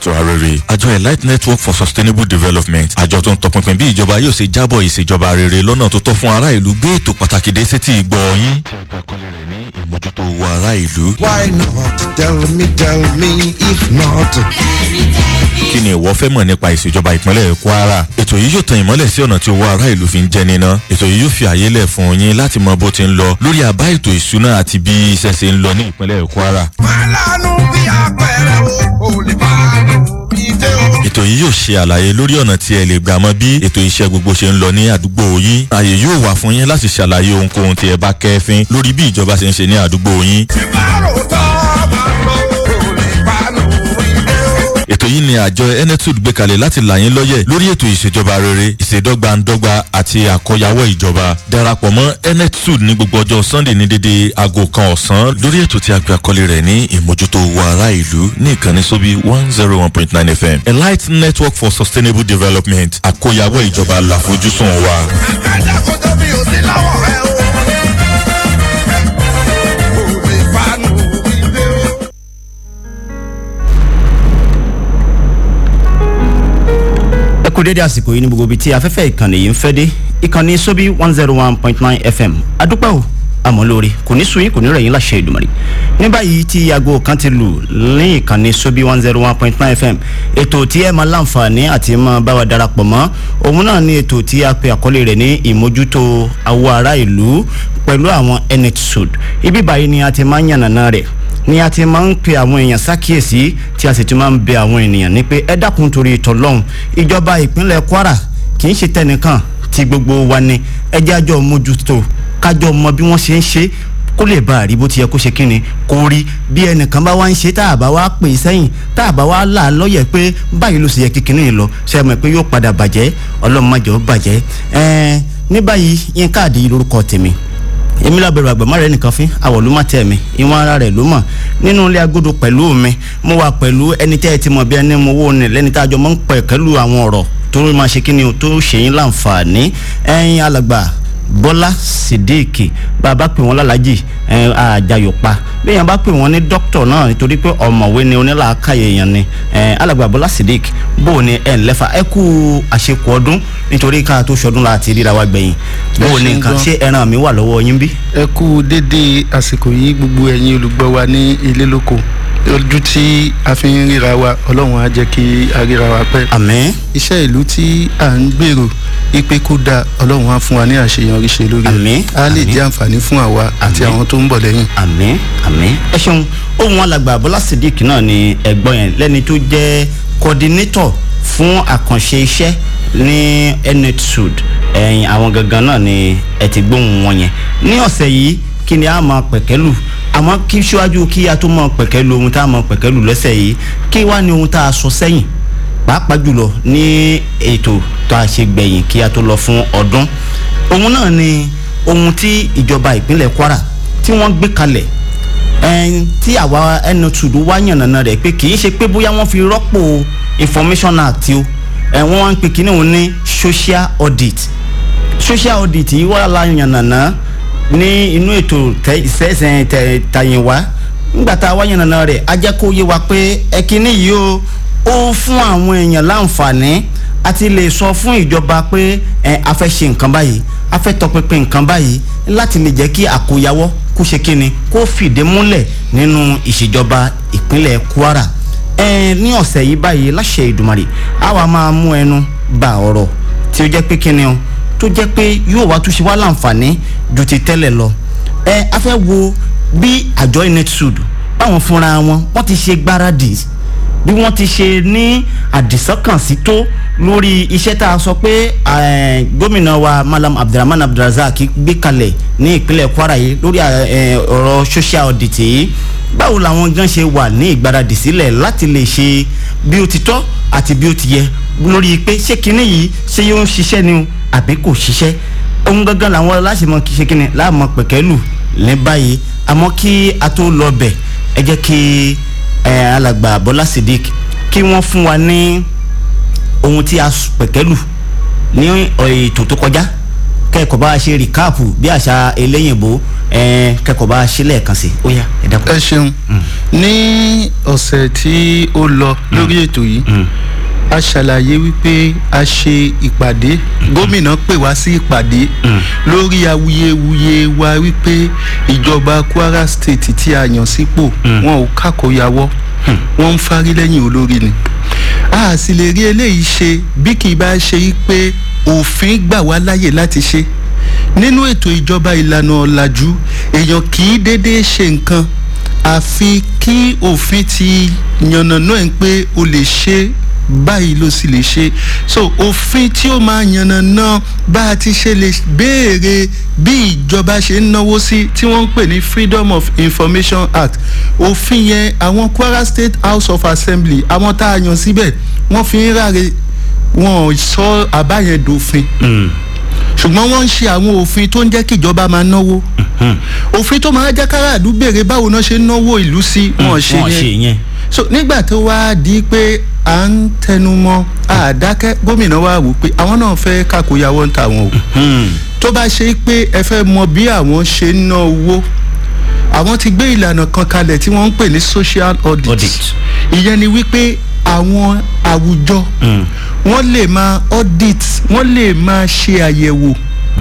tó arére àjọ elite network for sustainable development àjọ tó ń tọpinpin bí ìjọba yóò ṣe jábọ̀ ìṣèjọba rere lọ́nà tó tọ́ fún ará ìlú gbé ètò pàtàkì dé sétí ìgbọ́ yín. tí a gbà kọ́lé rẹ̀ ní ìmójútó owó ará ìlú. Why not? Tell me, tell me, if not. kí ni ìwọ fẹ́ mọ̀ nípa ìṣèjọba ìpínlẹ̀ kwara ètò yìí yóò tan ìmọ́lẹ̀ sí ọ̀nà tí owó ará ìlú fi ń jẹ níná ètò yìí yóò fi àyè lẹ̀ fún yín láti mọ bó ti ń lọ lórí àbá ètò ìṣúná àti bí iṣẹ́ ṣe ń lọ ní ìpínlẹ̀ kwara Málánú bí apẹ̀rẹ̀ o, ò lè bá mi dé o. ètò yìí yóò ṣe àlàyé lórí ọ̀nà tí ẹ lè gbà mọ bí ètò iṣẹ́ gbogbo ṣe ń lọ ní àdúgbò yín ààyè yóò wà fún yín láti ṣàlàyé ohunkóhun tí ẹ bá kẹ́fín lórí bí ìjọba ṣe ń ṣe ní àdúgbò yín Bárò tọ́ máa lọ, ò lè bá mi dé o. ètò yìí ni àjọ enetud gbé kalẹ̀ láti là yín lọ́yẹ̀ lórí ètò ìṣèjọba rere ìṣèdọ́gbandọ́gba àti àkọyawọ́ ìjọba darapọ̀ mọ́ enetud ní gbogbo ọjọ́ sunday ní dédé aago kan ọ̀sán lórí ètò tí a pè àkọlé rẹ̀ ní ìmójútó owó ará ìlú ní ìkànnì sóbí one zero one point nine fm elite network for sustainable development àkọyawọ́ ìjọba làfojúsùn wa. Ẹ̀dá kó tó bí o sí lọ́wọ́ rẹ o. Ò lè bá mi dé o. ẹ kú dédé àsìkò yìí ní gbogbo ibi tí afẹ́fẹ́ ìkànnì yìí ń fẹ́ dé ìkànnì sóbí one zero one point nine fm adúpẹ́ o àmọ́ lórí kò ní sunyín kò ní rẹ̀yìn láṣẹ ìdùmọ̀rì ní báyìí tí aago kan ti lù ní ìkànnì sóbí one zero one point nine fm ètò tí ẹ máa láǹfààní àti máa bá wa darapọ̀ mọ́ òun náà ní ètò tí a pe àkọlé rẹ̀ ní ìmójútó awọ ará ìlú pẹ̀lú àwọn netsud ibi báyìí ni a ti máa ń yànnàná rẹ̀ ni a ti máa ń pe àwọn èèyàn sákìyèsí tí a sì ti máa ń bẹ àwọn ènìyàn ní pé ẹ dákun torí ìtọ́lọ́hún ìjọba ìpínlẹ̀ kwara kì í ṣe tẹnìkan tí gbogbo wa ni ẹ jẹ́ àjọ mójútó kájọ mọ bí wọ́n ṣe ń ṣe kó lè bá a rí bó ti yẹ kó ṣe kí ni kó rí bí ẹnìkan bá wá ń ṣe tá a bá wá pè é sẹ́yìn tá a bá wá là á lọ́yẹ̀ pé báyìí ló sì yẹ kí kinní yìí lọ ṣe é mọ̀ pé yóò padà bàjẹ́ ọlọ́mọdé ó bàjẹ́ ẹ̀ẹ́n ní báyìí yín káàdì lórúkọ tèmi èmi lábẹ̀rù àgbàmọ́ rẹ̀ nìkan fín àwọ̀ ló má tẹ̀ mí ìwọ̀n ara rẹ̀ ló mọ̀ nínú ilé agodo pẹ̀lú mi mo wà pẹ̀lú ẹni tẹ́ ẹ ti mọ̀ bí ẹni mo wó ni lẹ́ni tá a jọ mọ́ ń pẹ̀ kẹ́lù àwọn ọ̀rọ̀ tó máa ṣe kí ni o tó ṣe yín láǹfààní ẹ̀yin alàgbà bọ́lá sídìkì bàbá pè wọ́n lálàjì àjàyò pa bí èèyàn bá pè wọ́n ní dókítà náà nítorí pé ọ̀mọ̀wé ni onílàákàyè èèyàn ni alàgbà bọ́lá sídìkì bó o ní ẹ̀ ń lẹ́fà ẹ kú àṣekù ọdún nítorí ká tó ṣọdún láti ríra wa gbẹ̀yìn bó o ní nǹkan ṣé ẹran mi wà lọ́wọ́ yín bí. ẹ kú dédé àsìkò yìí gbogbo ẹ̀yin olùgbọ́ wa ní ilé lóko ojú tí a fi ń ríra wa ọlọ́run á jẹ́ kí a ríra wa pẹ́. àmín iṣẹ́ ìlú tí à ń gbèrò ipe kó da ọlọ́run á fún wa ní àṣeyọrí ṣe lórí Àmín, á lè àmín. jẹ́ àǹfààní fún àwa àti Àmín. àwọn tó ń bọ̀ lẹ́yìn. àmín àmín. ẹ ṣeun ohun alàgbà bọ́lá sídìkì náà ni ẹ̀gbọ́n yẹn lẹ́ni tó jẹ́ coordinator fún àkànṣe iṣẹ́ ní enetud ẹ̀yìn àwọn gangan náà ni ẹ ti gbóhùn wọn yẹn ní ọ̀sẹ̀ yìí kí ni a máa pẹ̀kẹ́lù àmọ́ kí síwájú kí a tó máa pẹ̀kẹ́lù ohun tá a máa pẹ̀kẹ́lù lọ́sẹ̀ yìí kí wá ní ohun tá a sọ sẹ́yìn pàápàá jùlọ ní ètò tó a ṣe gbẹ̀yìn kí a tó lọ fún ọdún òun náà ni ohun tí ìjọba ìpínlẹ̀ kwara tí wọ́n gbé kalẹ̀ ẹn tí àwa ẹnu tùdú wá yànnàna rẹ̀ pé kì í ṣe pé bóyá wọ́n fi rọ́pò information act o ẹ̀ wọ́n wá ń pè kíní òun ní social audit social audit yìí wà la yànnàna ní inú ètò ìsẹ́sẹ̀ tàyìnwá nígbà tá a wá yànnàna rẹ̀ a jẹ́ kó yé wa pé ẹ̀kíní yìí o ó fún àwọn èèyàn láǹfààní àti lè sọ fún ìjọba pé ẹ a fẹ́ ṣe nǹkan báyìí a fẹ́ tọpinpin nǹkan báyìí láti lè jẹ́ kí àkóyawọ́ kó ṣe kíni kó fìdí múlẹ̀ nínú ìṣèjọba ìpínlẹ̀ kwara ẹ ní ọ̀sẹ̀ yìí báyìí láṣẹ ìdùmarè a wà máa mú ẹnu ba ọ̀rọ̀ tí ó jẹ́ pé kíni o tó jẹ́ pé yóò wá túnṣe wá láǹfààní ju ti tẹ́lẹ̀ lọ ẹ a fẹ́ wo bí àjọ inetsud báwọn fúnra wọn wọ́n ti ṣe gbáradì bí wọ́n ti ṣe ní àdìsọ́kànsí tó lórí iṣẹ́ tá a sọ pé eh, gómìnà wa malam abdulrahman abdulrazak gbé kalẹ̀ ní ìpínlẹ̀ kwara yìí lórí eh, ọ̀rọ̀ social audit yìí báwo làwọn gan ṣe wà ní ìgbáradì sílẹ̀ láti lè ṣe bí ó ti tọ́ àti bí ó ti yẹ lórí pé ṣé kinní yìí ṣé yóò ń ṣiṣẹ́ ni o àbí kò ṣiṣẹ́ ohun gangan làwọn aláṣẹmọ kì í ṣe kinní láàmọ pẹ̀kẹ́lù ní báyìí àmọ́ kí a tó lọ bẹ̀ ẹ jẹ́ kí ẹ alàgbà bọ́lá sidik kí wọ́n fún wa ní ohun tí a s- pẹ̀kẹ́lù ní ètò tó kọjá kẹ́kọ̀ọ́ bá a ṣe rìkáàpù bí àṣà eléyìnbó ẹ kẹ́kọ̀ọ́ bá a ṣe lẹ́ẹ̀kan sí ó yá ẹ dákun. ẹ ṣeun ní ọ̀sẹ̀ tí ó lọ lórí ètò yìí a ṣàlàyé wípé a ṣe ìpàdé gómìnà pè wá sí ìpàdé lórí awuyewuye wa wípé ìjọba kwara state tí a yàn sípò wọn ò kákòyàwọ́ wọn ń fárí lẹ́yìn olórí ni a sì lè rí eléyìí ṣe bí kì í bá ṣe yí pé òfin gbà wá láyè láti ṣe nínú ètò ìjọba ìlànà ọ̀làjú èèyàn kì í déédéé ṣe nǹkan àfi kí òfin ti yànnàná ẹ̀ pé o lè ṣe báyìí ló sì lè ṣe so òfin tí ó máa yànnàná bá a ti ṣe lè béèrè bí ìjọba ṣe ń náwó sí tí wọ́n ń pè ní freedom of information act òfin yẹn àwọn kwara state house of assembly àwọn tá a yàn síbẹ̀ wọ́n fi ń ráre wọn ò sọ àbá yẹn dòfin ṣùgbọ́n wọ́n ń ṣe àwọn òfin tó ń jẹ́ kí ìjọba máa náwó òfin tó máa jẹ́ káràdú béèrè báwo náà ṣe ń náwó ìlú sí wọn ṣe wọn ṣe yẹn yẹn. so nígbà tó wá di pé à ń tẹnumọ́ àdákẹ́ gómìnà wa wò pé àwọn náà fẹ́ kákòyàwó ń ta wọn o tó bá ṣe pé ẹ fẹ́ mọ bí àwọn ṣe ń ná owó àwọn ti gbé ìlànà kan kalẹ̀ tí wọ́n ń pè ní social audit, Audit. ìyẹn ni wípé àwọn àwùjọ wọ́n lè máa audit wọ́n lè máa ṣe àyẹ̀wò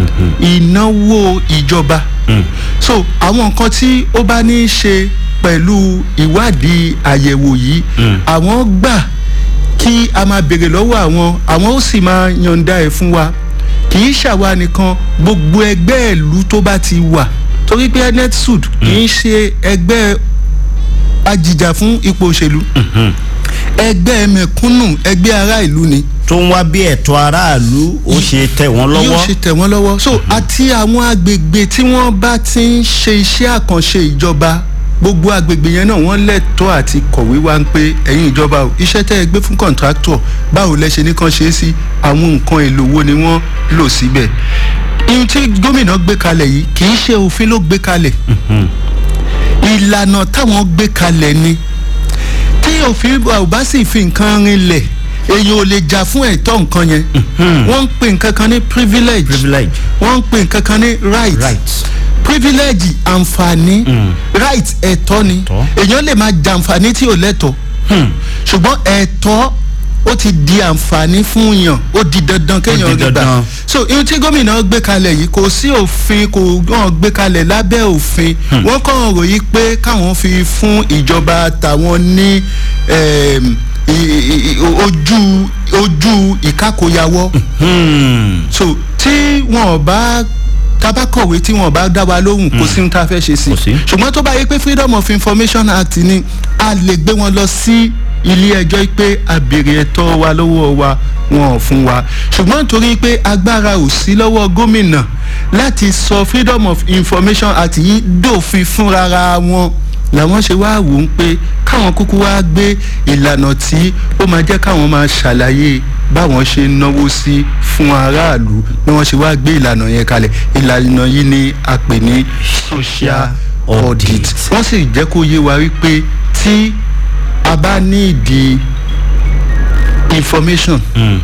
ìnáwó ìjọba so àwọn nǹkan tí ó bá ní í ṣe pẹ̀lú ìwádìí àyẹ̀wò yìí àwọn gbà kí a máa béèrè lọ́wọ́ àwọn àwọn ó sì máa yọ̀ǹda ẹ̀ fún wa kì í ṣàwa nìkan gbogbo ẹgbẹ́ ìlú tó bá ti wà torí pé netsud kì í ṣe ẹgbẹ́ ajìjà fún ipò òṣèlú ẹgbẹ́ mẹ̀kúnnù ẹgbẹ́ ará ìlú ni tó ń wá bí ẹ̀tọ́ aráàlú ó ṣe tẹ̀ wọ́n yóò lọ́wọ́. ṣe tẹ̀ wọ́n lọ́wọ́ so àti àwọn agbègbè tí wọ́n bá ti ń ṣe iṣẹ́ àkànṣe ìjọba gbogbo agbègbè yẹn náà wọ́n lẹ́tọ́ àti kọ̀wé wá ń pé ẹ̀yin ìjọba o iṣẹ́ tẹ́ ẹ gbé fún kọ̀ǹtráktọ̀ báwo lẹ ṣe ní kàn ṣe é sí àwọn nǹkan èlò wo ni wọ́n lò síbẹ̀ ihun tí gómìnà gbé kalẹ̀ yìí kì í ṣe òfin ló gbé kalẹ̀ ìlànà táwọn gbé kalẹ̀ ni tí òfin ò bá sì fi nǹkan rinlẹ̀ èyàn ò lè jà fún ẹ̀tọ́ nǹkan yẹn wọ́n ń pè nǹkan kan ní privilege privilege wọ́n ń pè nǹkan kan ní right right. privilege àǹfààní right ẹ̀tọ́ ni Ẹ̀tọ́. èyàn lè máa jàǹfààní tí ò lẹ́tọ̀ọ́ ṣùgbọ́n ẹ̀tọ́ ó ti di àǹfààní fún yàn ó di dandan kéèyàn di rí gbà dandan. so ihun tí gómìnà gbé kalẹ̀ yìí kò sí òfin kò hàn gbé kalẹ̀ lábẹ́ òfin wọ́n kàn ròyìn pé káwọn fi fún ìjọba tàwọn ní em, i- i- i- ojú ojú ìkákòyàwọ́ so tí wọn ò bá tabakọ̀wé tí wọn ò bá dá wa lóhùn kò sí ohun tá a fẹ́ ṣe sí Kò sí. ṣùgbọ́n tó bá yẹ pé freedom of information act ni a lè gbé wọn lọ sí ilé ẹjọ́ pé a béèrè ẹ̀tọ́ wa lọ́wọ́ wa wọn ò fún wa ṣùgbọ́n nítorí pé agbára ò sí lọ́wọ́ gómìnà láti sọ freedom of information act yìí dòfin fúnra wọn làwọn ṣe wá wò ó pé káwọn kúkú wá gbé ìlànà tí ó máa jẹ́ káwọn máa ṣàlàyé báwọn ṣe ń náwó sí fún aráàlú bí wọ́n ṣe wá gbé ìlànà yẹn kalẹ̀ ìlànà yìí ni a pè ní social audit wọ́n sì jẹ́ kó yé wa wípé tí a bá ní ìdí information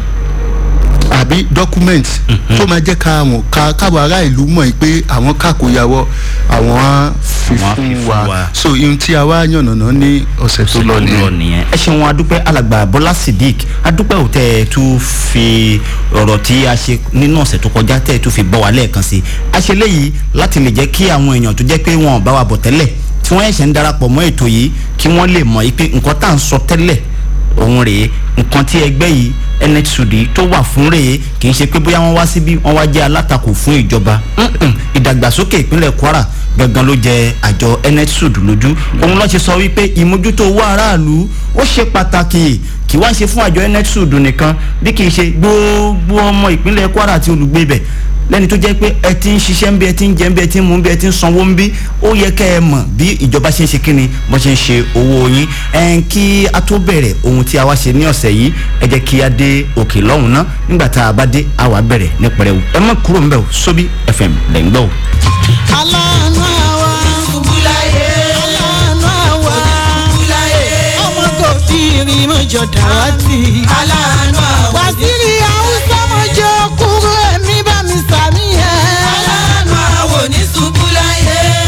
àbí document tó máa jẹ́ ká àwọn ká káwọn ará ìlú mọ̀ pé àwọn kàkóyàwó àwọn á fi Àwọn á fi fún fún wa wa. so ihun tí a wá yànnàná ní ọ̀sẹ̀ tó lọ nìyẹn. nìyẹn. ẹ ṣeun adúpẹ́ alàgbà bọ́lá sidik adúpẹ́ ò tẹ́ ẹ tún fi ọ̀rọ̀ tí a ṣe nínú ọ̀sẹ̀ tó kọjá tẹ́ ẹ tún fi bọ́ wa lẹ́ẹ̀kan sí i. a ṣe léyìí láti lè jẹ́ kí àwọn èèyàn tó jẹ́ pé wọn ò bá wa bọ̀ tẹ́lẹ̀ tí wọ́n ẹ̀ṣẹ̀ ń darapọ̀ mọ́ ètò yìí kí wọ́n lè mọ̀ pé nǹkan tá à ń sọ tẹ́lẹ̀ òun rèé nǹkan tí ẹgbẹ́ yìí nsud tó wà fún rèé kì í ṣe pé bóyá wọ́n wá síbí wọ́n wá jẹ́ alátakò fún ìjọba Mm-mm. ìdàgbàsókè ìpínlẹ̀ kwara gangan ló jẹ àjọ nsud lójú òun ló ṣe sọ wípé ìmójútó owó aráàlú ó ṣe pàtàkì kì wá ṣe fún àjọ nsud nìkan bí kì í ṣe gbogbo ọmọ ìpínlẹ̀ kwara àti olùgbé ibẹ̀ lẹ́ni tó jẹ́ pé ẹ ti ń ṣiṣẹ́ ń bí ẹ ti ń jẹ́ ń bí ẹ ti ń mú ń bí ẹ ti ń sanwó ń bí ó yẹ kẹ́ ẹ mọ̀ bí ìjọba ṣe ń ṣe kíni bó ṣe ń ṣe owó yín ẹn kí a tó bẹ̀rẹ̀ ohun tí a wá ṣe ní ọ̀sẹ̀ yìí ẹ jẹ́ kí a dé òkè lọ́hùn ná nígbà tá a bá dé a wà bẹ̀rẹ̀ ní pẹrẹwu ẹ má kúrò ń bẹ̀ o sóbì fm lẹ́ ń gbọ́ o. aláàánú àwa ṣubúláyé aláàánú àwa ṣubúláyé ọmọ kò tí ì rí mọ́jọ dàwátì aláàánú àwa wàsílì haúsá mọ́jọ kúrò ẹ̀mí bá mi sàmì ẹ̀. aláàánú àwa ní ṣubúláyé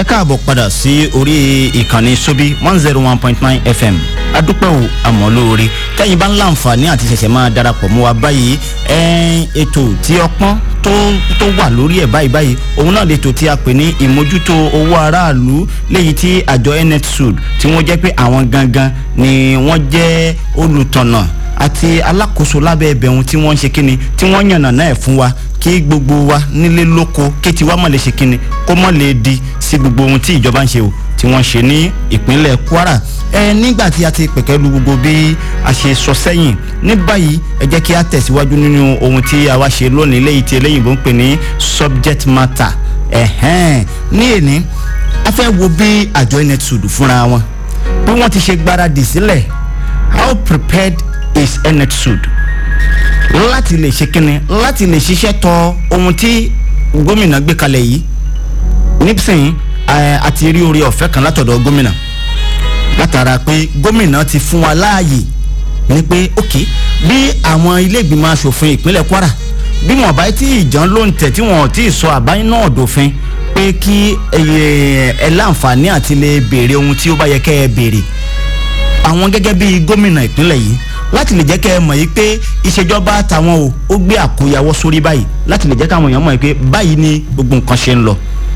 káàbọ̀ padà sí orí ìkànnì sobi one zero one point nine fm adúpẹ́ o àmọ́ lóore tẹ́yìn bá ń láǹfààní àti ṣẹ̀ṣẹ̀ máa darapọ̀ mọ́ wa báyìí ẹ̀ẹ́n ètò tí ọpọ́n tó tó wà lórí ẹ̀ báyìí báyìí òun náà lètò tí a pè ní ìmójútó owó aráàlú léyìí tí àjọ netsud tí wọ́n jẹ́ pé àwọn gangan ni wọ́n jẹ́ olùtọ̀nà àti alákòóso lábẹ́ ẹbẹ̀ ohun tí wọ́n ń ṣe kíni tí wọ́n yànnà náà fún wa kí gbogbo wa nílé lóko kí tiwa mọ̀ lè ṣe kíni kó mọ̀ lè di sí gbogbo ohun tí ìjọba ń ṣe o tí wọ́n ṣe ní ìpínlẹ̀ kwara ẹ nígbà tí a ti pẹ̀kẹ́ lu gbogbo bí a ṣe sọ sẹ́yìn ní báyìí ẹ jẹ́ kí a tẹ̀síwájú nínú ohun tí a wá ṣe lónìí léyìí tí eléyìnbó ń pè ní subject matter ẹ̀hẹ́n ní èní a fẹ́ wo bí àjọ netsud fúnra wọn bí wọ́n ti ṣe gbáradì sílẹ̀ how prepared is netsud láti lè ṣe kíni láti lè ṣiṣẹ́ tọ ohun tí gómìnà gbé kalẹ̀ yìí nísìnyí a ti rí orí ọ̀fẹ́ kan látọ̀dọ̀ gómìnà látara pé gómìnà ti fún wa láàyè ní pé ok bí àwọn ilé ìgbìmọ̀ asòfin ìpínlẹ̀ kwara bí wọn bá tí ìjàn ló ń tẹ̀ tí wọn ò tí ì sọ àbáyé náà dòfin pé kí ẹ láǹfààní àti lè béèrè ohun tí ó bá yẹ kẹ́ ẹ béèrè àwọn gẹ́gẹ́ bí gómìnà ìpínlẹ̀ yìí láti lè jẹ́ kẹ́ ẹ mọ̀ yìí pé ìṣèjọba tàwọn o ó gbé àkóyawọ́ sórí báyìí láti lè jẹ́ káwọn èèyàn mọ̀ yìí pé báyìí ni gbogbo nǹkan ṣe ń lọ.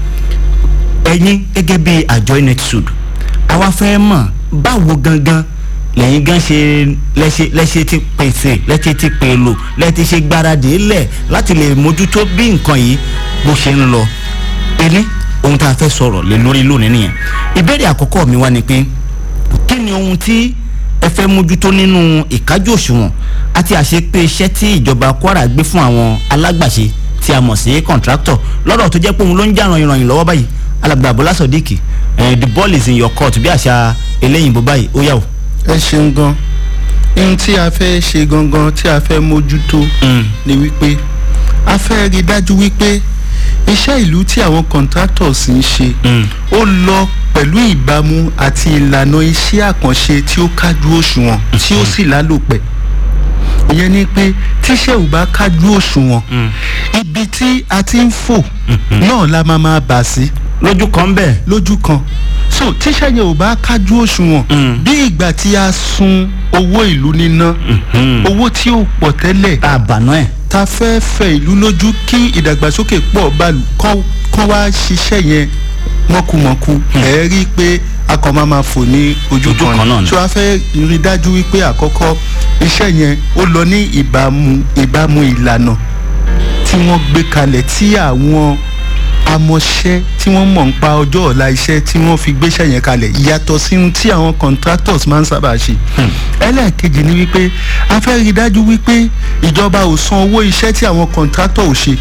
ẹ̀yin gẹ́gẹ́ bí àjọ netsud àwa fẹ́ mọ̀ báwo gangan lẹ́yìn gan ṣe lẹ́ṣẹ̀ lẹ́ṣẹ̀ ti pèsè lẹ́ṣẹ̀ ti pèlò lẹ́ṣẹ̀ ṣe gbáradì lẹ̀ láti lè mójútó bí nǹkan yìí bó ṣe ń lọ. ẹni ohun tá a fẹ́ sọ̀rọ̀ lé lórí lónìí nìyẹn ìbéèrè àkọ́kọ́ mi wá ni pé kí ni ohun tí ẹ fẹ́ mójútó nínú ìkájú òṣùwọ̀n àti àṣepé iṣẹ́ tí ìjọba kwara gbé fún àwọn alágbàṣe tí a mọ̀ sí contractor lọ́dọ̀ tó jẹ́ pé òun ló ń jà ràn ìrànyìn lọ́wọ́ báyìí alàgbà abọ́lá sọ̀díkì the ball is in your court bí àṣà eléyìnbó báyìí ó yà o. ẹ ṣeun gan ohun tí a fẹ́ ṣe gangan tí a fẹ́ mójútó ni wípé a fẹ́ rí dájú wípé iṣẹ́ ìlú tí àwọn contractors ń ṣe ó lọ pẹ̀lú ìbámu àti ìlànà iṣẹ́ àkànṣe tí ó kájú òṣùwọ̀n tí ó sì lálòpẹ́ ìyẹn ni pé tíṣẹ́ ò bá kájú òṣùwọ̀n ibi tí a ti ń fò náà la máa máa bà sí lójú kan bẹ́ẹ̀. lójú kan so tíṣẹ́ yẹn ò bá kájú òṣùwọ̀n bí ìgbà tí a sun owó ìlú níná owó tí ó pọ̀ tẹ́lẹ̀ tá a bànú ẹ̀. ta fẹ́ fẹ ìlú lójú kí ìdàgbàsókè pọ̀ báàlù kọ́ wá ṣiṣẹ́ yẹn mọ́kùmọ́kù ẹ̀ rí i pé a kàn máa ma fò ní ojú Ojú kan kan náà ni ni. so a fẹ́ rí dájú wípé àkọ́kọ́ iṣẹ́ yẹn ó lọ ní ìbámu ìbámu ìlànà tí wọ́n gbé kalẹ̀ tí àwọn amọ̀ṣẹ́ tí wọ́n mọ̀ ń pa ọjọ́ ọ̀la iṣẹ́ tí wọ́n fi gbéṣẹ́ yẹn kalẹ̀ yàtọ̀ sí ohun tí àwọn contractors máa ń sábà ṣe. ẹlẹ́ẹ̀kejì ni wípé a fẹ́ rí dájú wípé ìjọba ò san owó iṣẹ́ tí àwọn contractor ò ṣe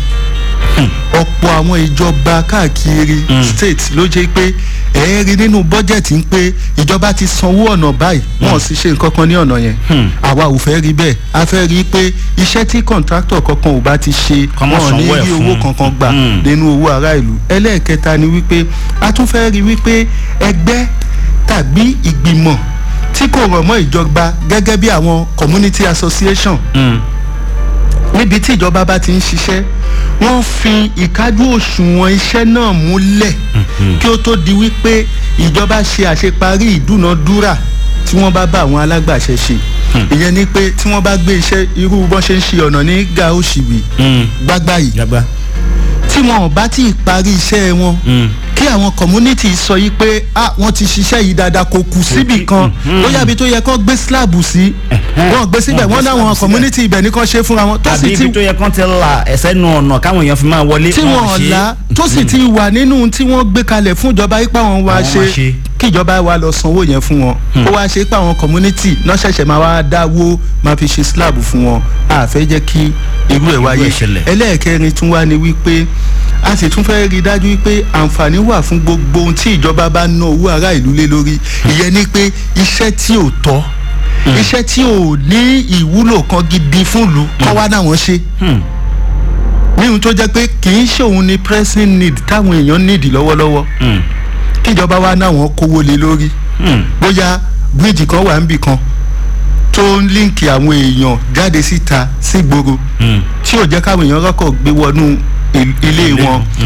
ọ̀pọ̀ àwọn ìjọba káàkiri state ló jẹ́ pé ẹ̀ẹ́rì nínú bọ́jẹ̀tì ń pé ìjọba ti sanwó ọ̀nà báyìí wọ́n sì ṣe nǹkan kan ní ọ̀nà yẹn àwa ò fẹ́ rí bẹ́ẹ̀ a fẹ́ rí pé iṣẹ́ tí contractor kankan ò bá ti ṣe Kọ́ mọ́ wọn ò ní sanwó ẹ̀ rí fún. owó kankan gbà Mm. nínú owó ará ìlú ẹlẹ́ẹ̀kẹta ni wípé a tún fẹ́ rí wípé ẹgbẹ́ tàbí ìgbìmọ̀ tí kò rọ̀ mọ́ ìjọba gẹ́gẹ́ bí àwọn community association níbi tí ìjọba bá ti ń ṣiṣẹ́ wọ́n fi ìkájú òṣùwọ̀n iṣẹ́ náà múlẹ̀ kí ó tó di wípé ìjọba ṣe àṣeparí ìdúnadúrà tí wọ́n bá bá àwọn alágbàṣẹ ṣe ìyẹn ni pé tí wọ́n bá gbé iṣẹ́ irú bọ́n ṣe ń ṣe ọ̀nà ní gaoshibi gbágbá yìí gbàgbá. tí wọn ò bá tí ì parí iṣẹ́ wọn kí àwọn community sọ yìí pé ah wọ́n ti ṣiṣẹ́ yìí dáadáa kò kù síbì kan bóyá ibi tó yẹ kó gbé slab sí wọ́n gbé síbẹ̀ Wọ́n gbé wọ́n láwọn slab síbẹ̀. community ibẹ̀ ní kàn ṣe fúnra wọn tó àbí sì ti ibi tó yẹ kán ti la ẹsẹ̀ nu ọ̀nà káwọn èèyàn fi máa wọlé. tí wọn ò la tó sì ti wà nínú tí wọ́n gbé kalẹ̀ fún ìjọba yípa wọn wá Àwọn ṣe máa ṣe. kí ìjọba wa lọ sanwó yẹn fún wọn ó wá ṣe pé àwọn community náà ṣẹ̀ṣẹ̀ máa wá dáwó máa fi ṣe slab fún wọn a fẹ́ jẹ́ kí irú ẹ̀ wáyé ẹ̀ ṣẹlẹ̀. ẹlẹ́ẹ̀kẹrin tún wá ní wípé a sì tún fẹ́ rí i dájú wípé àǹfààní wà fún gbogbo ohun tí ìjọba bá ná owó ará ìlú lé lórí ìyẹn ni pé iṣẹ́ tí ò tọ́ iṣẹ́ tí ò ní ìwúlò kan gidi fún ìlú kọ́ wá náà wọ́n ṣe ní ohun tó jẹ́ pé kì í ṣe òun ni pressing need táwọn èèyàn need lọ́wọ́lọ́wọ́ kíjọba wa náà wọ́n kówó lé lórí bóyá bíríìjì kan wà níbì kan tó ń líǹkì àwọn èèyàn jáde síta sígboro tí ò jẹ́ káwọn èèyàn rọ́kọ̀ gbé wọnú il- ilé wọn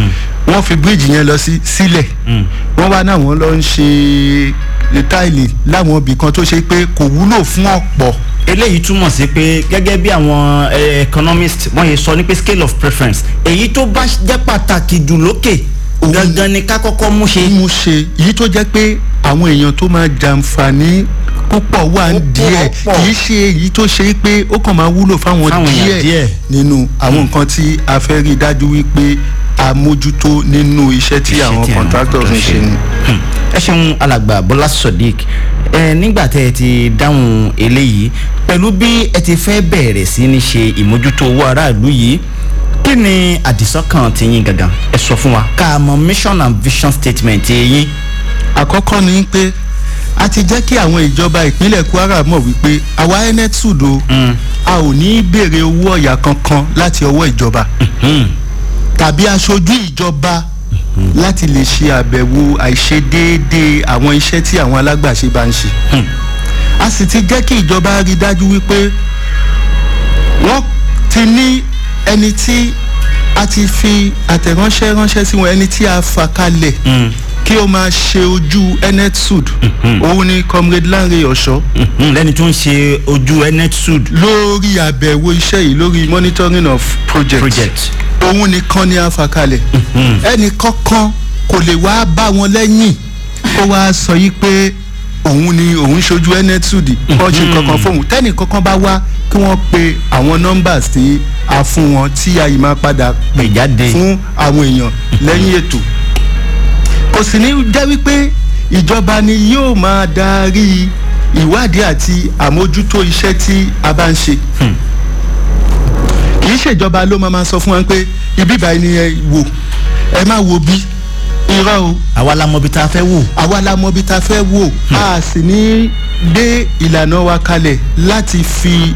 wọ́n fi bíríìjì yẹn lọ sí sílẹ̀ wọ́n wá náà wọ́n lọ ń ṣe táìlì láwọn ibì kan tó ṣe pé kò wúlò fún ọ̀pọ̀ eléyìí túmọ̀ sí pé gẹ́gẹ́ bí àwọn eh, economist wọ́n yẹ sọ ní pé scale of preference èyí tó bá jẹ́ pàtàkì jù lókè gangan ni ká kọ́kọ́ mú ṣe. mú ṣe èyí tó jẹ́ pé àwọn èèyàn tó máa jàǹfààní púpọ̀ wà ń díẹ̀ pọ̀. kì í ṣe èyí tó ṣe pé ó kàn máa wúlò fáwọn Fáwọn èèyàn díẹ̀. díẹ̀ nínú àwọn nǹkan tí a fẹ́ rí dájú wípé a mójútó nínú iṣẹ́ tí Iṣẹ́ àwọn tí àwọn contractors ń contractors ṣe ni. Hmm. ẹ ṣeun alàgbà bọ́lá sodiq ẹ nígbà tẹ ẹ ti dáhùn eléyìí pẹ̀lú bí ẹ ti fẹ́ bẹ̀rẹ̀ sí ní ṣe ìmójútó owó aráàlú yìí kí ni àdìsọ́kàn ti yín gangan ẹ sọ fún wa ká mọ mission and vision statement ti yín. àkọ́kọ́ ni pé a ti jẹ́ kí àwọn ìjọba ìpínlẹ̀ kwara mọ̀ wípé àwa enetud o a ò ní í béèrè owó ọ̀yà kankan láti ọwọ́ ìjọba tàbí aṣojú ìjọba láti lè ṣe àbẹ̀wò àìṣedéédéé àwọn iṣẹ́ tí àwọn alágbàṣe bá ń ṣe a sì ti jẹ́ kí ìjọba rí dájú wípé wọ́n ti ní ẹni tí a ti fi àtẹ̀ránṣẹ́ ránṣẹ́ sí wọn ẹni tí a fà kalẹ̀ kí ó máa ṣe ojú enetud òun ni comrade lanre ọ̀ṣọ́ Mhm, lẹ́ni tó ń ṣe ojú enetud lórí àbẹ̀wò iṣẹ́ yìí lórí monitoring of project, project. òun nìkan ni a fà kalẹ̀ ẹnì kankan kò lè wá bá wọn lẹ́yìn kó wá sọ yìí pé òun ni òun ṣojú enetud kọ́ ṣe kankan fóun tẹ́nì kankan bá wá kí wọ́n pe àwọn numbers tí a fún wọn tí a yìí máa padà pè jáde. fún àwọn èèyàn lẹ́yìn ètò kò sì ní jẹ́ wípé ìjọba ni yóò máa darí ìwádìí àti àmójútó iṣẹ́ tí a bá ń ṣe kì í ṣèjọba ló máa ma sọ fún wa pé ibi báyìí ni ẹ wò ẹ má wo bí irọ́ o àwa la mọ ibi tá a fẹ́ wò. àwa la mọ ibi tá a fẹ́ wò a sì ní gbé ìlànà wa kalẹ̀ láti fi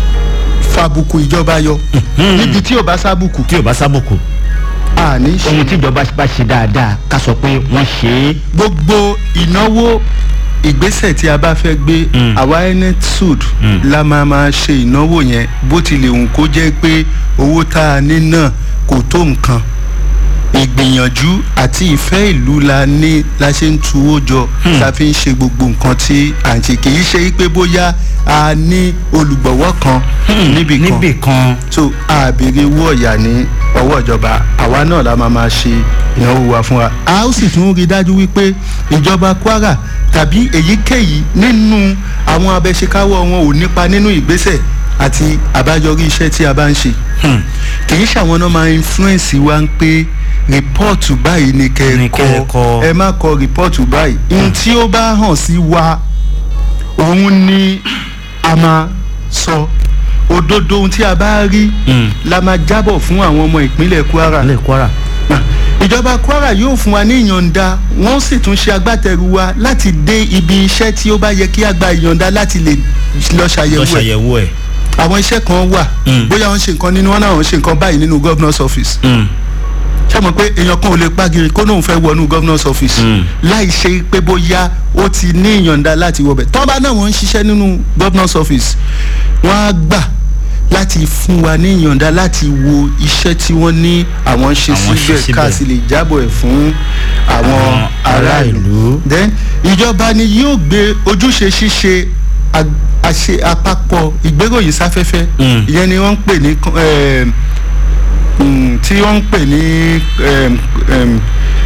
fàbùkù ìjọba yọ níbi tí ò bá sábùkù tí o bá sábòkù. a ní ṣe ohun tí ìjọba bá ṣe dáadáa ká sọ pé wọ́n ṣe é. gbogbo ìnáwó ìgbésẹ̀ tí a bá fẹ́ gbé àwa enetud la máa máa ṣe ìnáwó yẹn bó tilẹ̀ hùn kó jẹ́ pé owó tá a ní náà kò tó nǹkan ìgbìyànjú àti ìfẹ́ ìlú la ní la ṣe ń tuwó jọ la fi ń ṣe gbogbo nǹkan tí à ń ṣe kì í ṣe pé bóyá a ní olùgbọ̀wọ́ kan níbì kan níbì kan. so a béèrè owó ọ̀yà ní ọwọ́ ìjọba àwa náà la máa máa ṣe ìnáwó wa fún wa. a ó sì tún rí i dájú wípé ìjọba kwara tàbí èyíkéyìí nínú àwọn abẹ́ṣekáwọ́ wọn ò nípa nínú ìgbésẹ̀ àti àbáyọrí iṣẹ́ tí a bá ń ṣe. kì í ṣàwọn náà máa influence wa ń pé rìpọ́ọ̀tù báyìí ni Ni kẹ́ ẹ kẹ́ ẹ kọ. kọ ẹ má kọ rìpọ́ọ̀tù báyìí. ohun tí ó bá hàn sí wa òun ni a máa sọ òdodo ohun tí a bá rí la máa jábọ̀ fún àwọn ọmọ ìpínlẹ̀ kwara ilé kwara. ìjọba kwara yóò fún wa ní ìyọ̀ǹda wọ́n sì tún ṣe agbátẹrù wa láti dé ibi iṣẹ́ tí ó bá yẹ kí a gba ìyọ̀ǹda láti lè lọ lọ ṣàyẹ̀wò ẹ̀ ṣàyẹ̀wò ẹ̀. àwọn iṣẹ́ kan wà bóyá wọ́n ṣe nǹkan nínú wọn náà wọ́n ṣe nǹkan báyìí nínú governor's office ṣé mo pé èèyàn kan ò lè pàgìrì kó náà fẹ́ wọnú governor's office láì ṣe pé bóyá ó ti ní ìyọ̀ǹda láti wọbẹ̀ tọ́ba náà wọ́n ń ṣiṣẹ́ nínú governor's office wọ́n á gbà láti fún wa ní ìyọ̀ǹda láti wo iṣẹ́ tí wọ́n ní àwọn ṣe Àwọn ṣe síbẹ̀ ká síbẹ̀. sì lè jábọ̀ ẹ̀ fún àwọn Àwọn ará ìlú. aráàlú then ìjọba ni yóò gbé ojúṣe ṣíṣe ag- àṣe àpapọ̀ ìgbéròyìn sáfẹ́fẹ́ Mm. ìyẹn ni wọ́n ń pè ní con- em, mm, tí wọ́n ń pè ní em, em,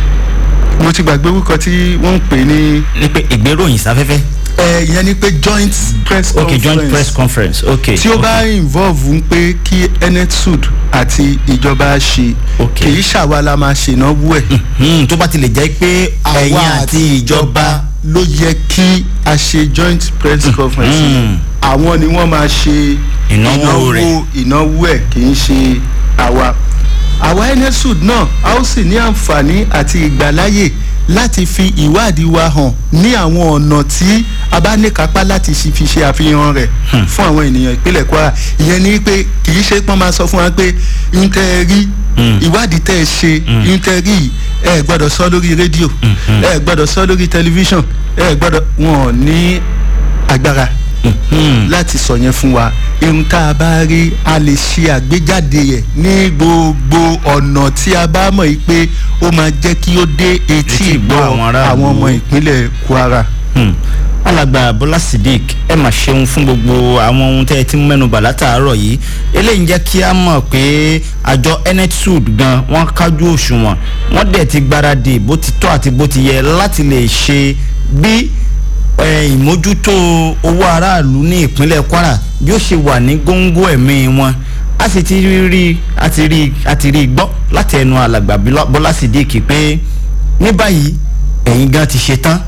mo ti gbàgbé orúkọ tí wọ́n ń pè ní ní pé ìgbéròyìn sáfẹ́fẹ́. ẹ, ìyẹn ni pé joint press ok joint conference press conference ok. tí ó bá involve ń pé kí enetud àti ìjọba ṣe Ok. kì í ṣàwa la máa ṣènáwó ẹ̀ Hmm, tó bá ti lè jẹ́ pé ẹ̀yin àti ìjọba. ló yẹ kí a ṣe joint press conference Mm. àwọn ni wọ́n máa ṣe Ìnáwó rẹ̀. ìnáwó ẹ̀ kì í ṣe àwa àwa enesud náà a ó sì ní àǹfààní àti ìgbàláyè láti fi ìwádìí wa hàn ní àwọn ọ̀nà tí a bá ní kápá láti ṣi- fi ṣe àfihàn rẹ̀ fún àwọn ènìyàn ìpínlẹ̀ kwara ìyẹn ni pé kì í ṣe pọ́n máa sọ fún wa pé ń tẹ́ ẹ rí ìwádìí tẹ́ ẹ ṣe ń tẹ́ ẹ rí yìí, ẹ gbọ́dọ̀ sọ lórí rédíò ẹ gbọ́dọ̀ sọ lórí tẹlifíṣàn ẹ gbọ́dọ̀ wọn ò ní agbára láti sọ yẹn fún wa irun tá a bá rí a lè ṣe àgbéjáde yẹ ní gbogbo ọ̀nà tí a bá mọ̀ yìí pé ó máa jẹ́ kí ó dé etí Etí ìgbọ́ ìgbọ́ àwọn aráàlú. àwọn ọmọ ìpínlẹ̀ kwara. Hmm. alàgbà bọ́lá sidik ẹ mà ṣeun fún gbogbo àwọn ohun tẹ́ ẹ ti ń mẹ́nuba látàárọ̀ yìí eléyìí ń jẹ́ kí a mọ̀ pé àjọ netsud gan wọ́n kájú òṣùwọ̀n wọ́n dẹ̀ ti gbáradì bó ti tọ́ àti bó ti yẹ láti lè ṣe bí eh, ìmójútó owó aráàlú ní ìpínlẹ̀ kwara bí ó ṣe wà ní góńgó ẹ̀mí wọn a sì ti rí a ti rí a ti rí gbọ́ láti ẹnu alàgbà Bílá- bọ́lá sidik pé ní báyìí ẹ̀yin gan ti ṣe tán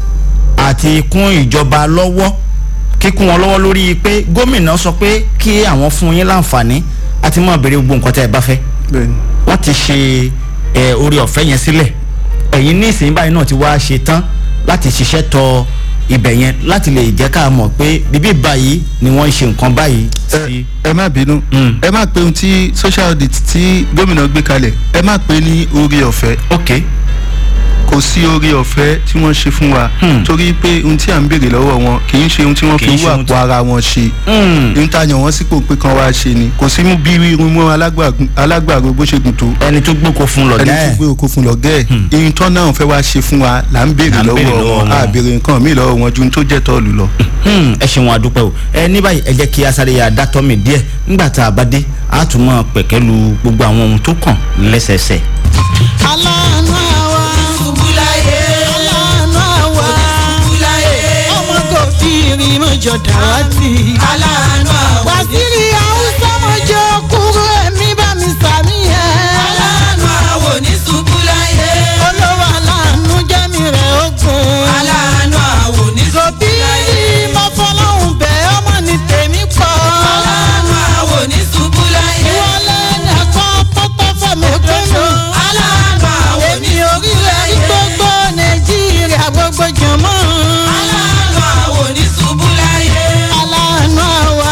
àti kún ìjọba lọ́wọ́ kíkún wọn lọ́wọ́ lórí pé gómìnà sọ pé kí àwọn fún yín láǹfààní àti mọ̀ béèrè gbogbo nǹkan tẹ́ ẹ bá fẹ́ bẹ́ẹ̀ni wọ́n ti ṣe ẹ orí ọ̀fẹ́ yẹn sílẹ̀ ẹ̀yin ní ìsìn báyìí náà ti wá ṣe tán láti ṣiṣẹ́ tọ ibẹ̀ yẹn láti lè jẹ́ ká mọ̀ pé bíbí báyìí ni wọ́n ń ṣe nǹkan báyìí sí. ẹ ẹ má bínú Mm. ẹ má pe ohun tí social audit tí gómìnà gbé kalẹ̀ ẹ má pe ní orí ọ̀fẹ́ ok kò sí orí ọ̀fẹ́ tí wọ́n ṣe fún wa Hmm. torí pé ohun tí à ń béèrè lọ́wọ́ wọn kì í ṣe ohun tí wọ́n Kì fi í ṣe wú ohun àpò ara wọn ṣe Hmm. ohun tá a yàn wọ́n sípò pé kan wá ṣe ni kò sí mú bí irun mọ́ alágbàgùn- alágbàro bó ṣe gùn tó ẹni tó gbóko fún ẹni lọ̀gá tó ẹ̀ gbé oko fún lọ́gẹ́ ẹ̀ ihun tán náà fẹ́ wá ṣe fún wa là ń béèrè Là ń béèrè lọ́wọ́ lọ́wọ́ wọn wọn. a béèrè nǹkan míì lọ́wọ́ wọn ju ohun tó jẹ́ tọ́ọ̀lù lọ. Hmm, ẹ ṣeun adúpẹ́ o ẹ ní báyìí ẹ jẹ́ kí asáré ya dátọ́ mi díẹ̀ nígbà tá a bá dé a tún mọ̀ pẹ̀kẹ́lu gbogbo àwọn ohun tó kàn lẹ́sẹẹsẹ. aláàánú àwa ṣubúláyé aláàánú àwa ṣubúláyé ọmọ kò tí ì rí mọ́jọ dàwátì aláàánú àwa wàsírí haúsá mọ́jọ kúrò ẹ̀mí bá mi sàmì ẹ̀ aláàánú àwa ò ní ṣubúláyé olówó aláàánú jẹ́mi rẹ̀ ogun aláàánú àwa ò ní ṣubúláyé mo fọlọ́hún bẹ́ ọmọ ní tèmi pọ̀ aláàánú àwa ò ní ṣubúláyé ìwọlé ẹ̀kọ́ pọ́pọ́ fọ́mi kúnnù aláàánú àwa ò ní ṣubúláyé gbogbo nàìjíríà gbogbo jọmọ́ aláàánú àwa ò ní ṣubúláyé aláàánú àwa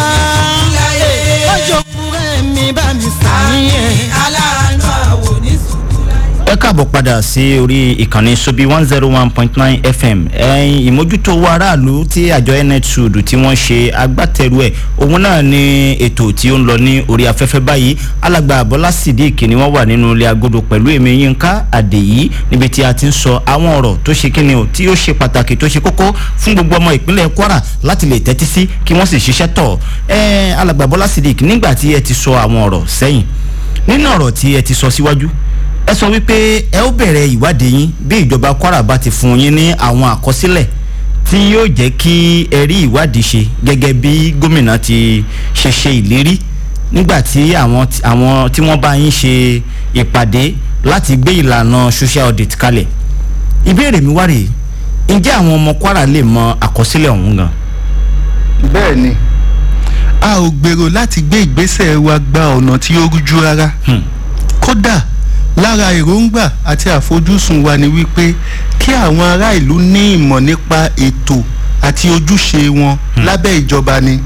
ọjọ́ kúrẹ́ mi bá mi sàmìyẹn aláàánú àwa ò ní ṣubúláyé. ẹ káàbọ̀ padà sí orí ìkànnì sobi one zero one point nine fm ẹ̀yin ìmójútó owó aráàlú tí àjọ netsud tí wọ́n ṣe agbátẹrù ẹ̀ òun náà ni ètò tí ó ń lọ ní orí afẹ́fẹ́ báyìí alàgbà bọ́lá sídìkì ni wọ́n wà nínú ilé agodo pẹ̀lú èmi yínká àdèyí níbi tí a ti ń sọ àwọn ọ̀rọ̀ tó ṣe kíni o tí ó ṣe pàtàkì tó ṣe kókó fún gbogbo ọmọ ìpínlẹ̀ kwara láti lè tẹ́tí sí kí wọ́n sì ṣiṣẹ́ tọ̀ ẹ̀ alàgbà bọ́lá sídìkì nígbà tí ẹ ti sọ àwọn ọ̀rọ̀ sẹ́yìn nínú ọ̀rọ̀ tí ẹ ti sọ síwájú ẹ sọ wípé ẹ ó bẹ̀rẹ̀ ìwádìí yín bí ìjọba kwara bá ti fún yín ní àwọn àkọsílẹ̀ tí yóò jẹ́ kí ẹ rí ìwádìí ṣe gẹ́gẹ́ bí gómìnà ti ṣe ṣe ìlérí nígbà tí àwọn tí- àwọn tí wọ́n bá yín ṣe ìpàdé láti gbé ìlànà social audit kalẹ̀ ìbéèrè mi wá rèé ǹjẹ́ àwọn ọmọ kwara lè mọ àkọsílẹ̀ ọ̀hún gan. bẹ́ẹ̀ ni a ò gbèrò láti gbé ìgbésẹ̀ wa gba ọ̀nà tí ó rújú rárá Hmm. kódà lára èròǹgbà àti àfojúsùn wa ni wípé kí àwọn ará ìlú ní ìmọ̀ nípa ètò àti ojúṣe wọn lábẹ́ ìjọba ni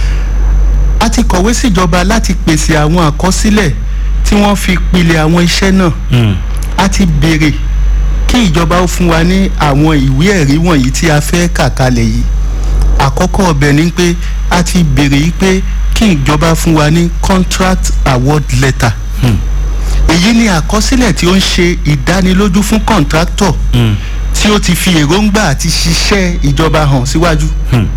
a ti kọ̀wé síjọba láti pèsè àwọn àkọsílẹ̀ tí wọ́n fi pilẹ̀ àwọn iṣẹ́ náà Hmm. a ti béèrè kí ìjọba ó fún wa ní àwọn ìwé ẹ̀rí wọ̀nyí tí a fẹ́ kà kalẹ̀ yìí àkọ́kọ́ ọbẹ̀ ni pé a ti béèrè yìí pé kí ìjọba fún wa ní contract award letter Hmm. èyí ni àkọsílẹ̀ tí ó ń ṣe ìdánilójú fún contractor Hmm. tí ó ti fi èròǹgbà àti ṣiṣẹ́ ìjọba hàn síwájú Hmm.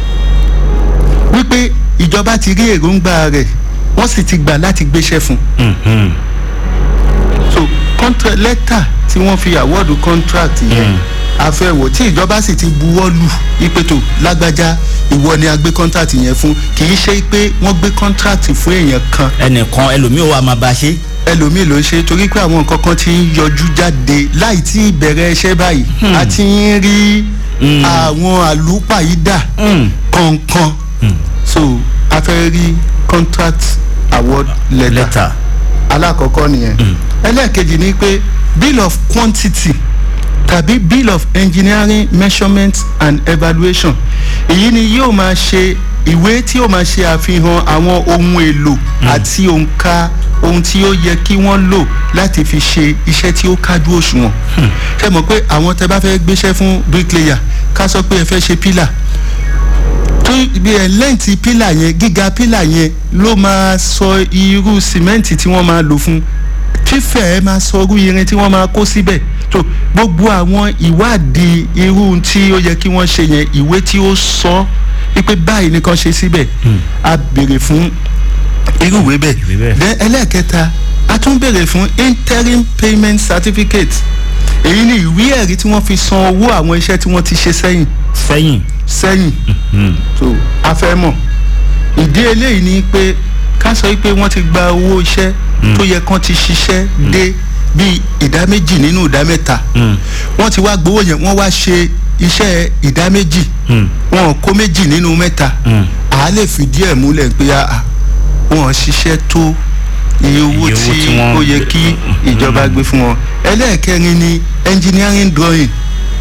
wípé ìjọba ti rí èròǹgbà rẹ̀ wọ́n sì ti gbà láti gbéṣẹ́ fún un Hmm. Hmm. so contract letter tí wọ́n fi award contract yẹn Mm. àfẹ́wò tí ìjọba sì ti buwọ́ lù ìpètò lágbájá ìwọ ni a gbé contract yẹn fún kì í ṣe pé wọ́n gbé contract fún èèyàn kan ẹnìkan ẹlòmíì ó wà máa bá a ṣe. ẹlòmíì ló ń ṣe torí pé àwọn nǹkan kan ti ń yọjú jáde láì tí ì bẹ̀rẹ̀ iṣẹ́ báyìí a ti ń rí Mm. àwọn àlùpàyídà Hmm. kọ̀ọ̀kan so a fẹ́ rí contract award letter lẹ́tà. alákọ̀ọ́kọ́ nìyẹn ẹlẹ́ẹ̀kejì ni pé bill of quantity tàbí bill of engineering measurement and evaluation èyí ni yóò máa ṣe ìwé tí yóò máa ṣe àfihàn àwọn ohun èlò àti òǹkà ohun tí ó yẹ kí wọ́n lò láti fi ṣe iṣẹ́ tí ó kájú òṣùwọ̀n ṣe mọ̀ pé àwọn tẹ bá fẹ́ gbéṣẹ́ fún bricklayer ká sọ pé ẹ fẹ́ ṣe pillar tó bí ẹ lẹ́ǹtì pílà yẹn gíga pílà yẹn ló máa sọ irú sìmẹ́ǹtì tí wọ́n máa lò fún fífẹ̀ ẹ máa sọ irú irin tí wọ́n máa kó síbẹ̀ tó gbogbo àwọn ìwádìí irú tí ó yẹ kí wọ́n ṣe yẹn ìwé tí ó sọ wípé báyìí nìkan ṣe síbẹ̀ a béèrè fún irú ìwé Ìwé bẹ́ẹ̀. bẹ́ẹ̀ then ẹlẹ́ẹ̀kẹta a tún béèrè fún interim payment certificate èyí ni ìwé ẹ̀rí tí wọ́n fi san owó àwọn iṣẹ́ tí wọ́n ti ṣe sẹ́yìn sẹ́yìn sẹ́yìn so a fẹ́ mọ̀ ìdí eléyìí ni pé ká sọ pé wọ́n ti gba owó iṣẹ́ tó yẹ kán ti ṣiṣẹ́ dé bíi ìdá méjì nínú ìdá mẹ́ta wọ́n ti wá gbowó yẹn wọ́n wá ṣe iṣẹ́ ìdá méjì wọn ò kó méjì nínú mẹ́ta à á lè fìdí ẹ̀ múlẹ̀ pé àà wọn ò ṣiṣẹ́ tó iye owó Iye owó tí tí wọ́n- ó yẹ kí ìjọba gbé fún wọn ẹlẹ́ẹ̀kẹrin ni engineering drawing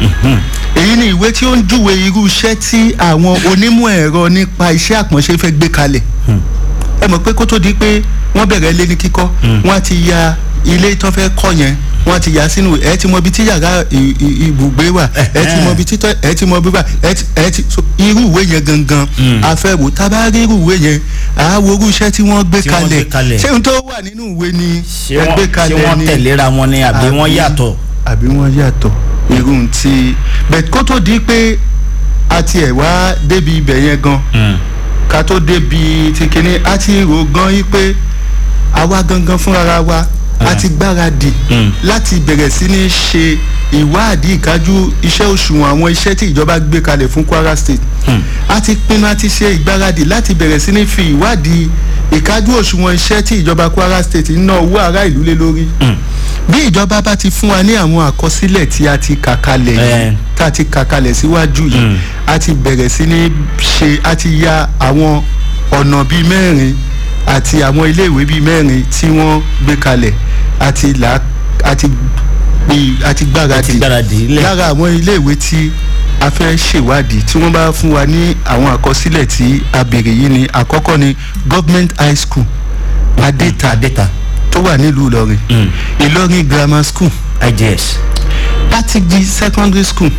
èyí ni ìwé tí ó ń júwe irú iṣẹ́ tí àwọn onímọ̀ ẹ̀rọ nípa iṣẹ́ àpọ̀nṣe fẹ́ gbé kalẹ̀ ẹ mọ̀ pé kó tó di pé wọ́n bẹ̀rẹ̀ ilé ní kíkọ́ wọ́n á ti ya ilé tó fẹ́ kọ́ yẹn wọ́n á ti yà sínú ẹ ti mọ ibi tí yàrá ì- ì- ibùgbé wà ẹ ti mọ ibi tí tọ́ ẹ ti mọ ibi wà ẹ ti ẹ ti so irú ìwé yẹn gangan a fẹ́ wò tá a bá rí irú ìwé yẹn à á wo irú iṣẹ́ tí wọ́n gbé Tí wọ́n gbé kalẹ̀ kalẹ̀. ṣé n tó wà nínú ìwé ni ṣé ẹ wọ́n gbé ṣé kalẹ̀ wọ́n ni tẹ̀léra wọn ni àbí wọ́n yàtọ̀ àbí wọ́n yàtọ̀ irú ti bẹ́ẹ̀ kó tó di pé a tiẹ̀ wá débi ibẹ̀ yẹn gan ká tó débi ti kíní a ti rò gan yí pé àwa gangan fúnra wa a ti gbáradì láti bẹ̀rẹ̀ sí ní ṣe ìwádìí ìkájú iṣẹ́ òṣùwọ̀n àwọn iṣẹ́ tí ìjọba gbé kalẹ̀ fún kwara state a ti pinnu a ti ṣe ìgbáradì láti bẹ̀rẹ̀ sí ní fi ìwádìí ìkájú òṣùwọ̀n iṣẹ́ tí ìjọba kwara state ń ná owó ará ìlú lé lórí bí ìjọba bá ti fún wa ní àwọn àkọsílẹ̀ tí a ti kà kalẹ̀ Eh. yìí tá a ti kà kalẹ̀ síwájú yìí a ti bẹ̀rẹ̀ sí ní ṣe a ti ya àwọn ọ̀nà bíi mẹ́rin àti àwọn iléèwé bíi mẹ́rin tí wọ́n gbé kalẹ̀ àti là àti gbé àti gbáradì Àti gbáradì lẹ̀. lára àwọn iléèwé tí a fẹ́ ṣèwádìí tí wọ́n bá fún wa ní àwọn àkọsílẹ̀ tí a béèrè yìí ni àkọ́kọ́ ni government high school adéta adéta tó wà nílùú ìlọrin ìlọrin grammar school igс patigi secondary school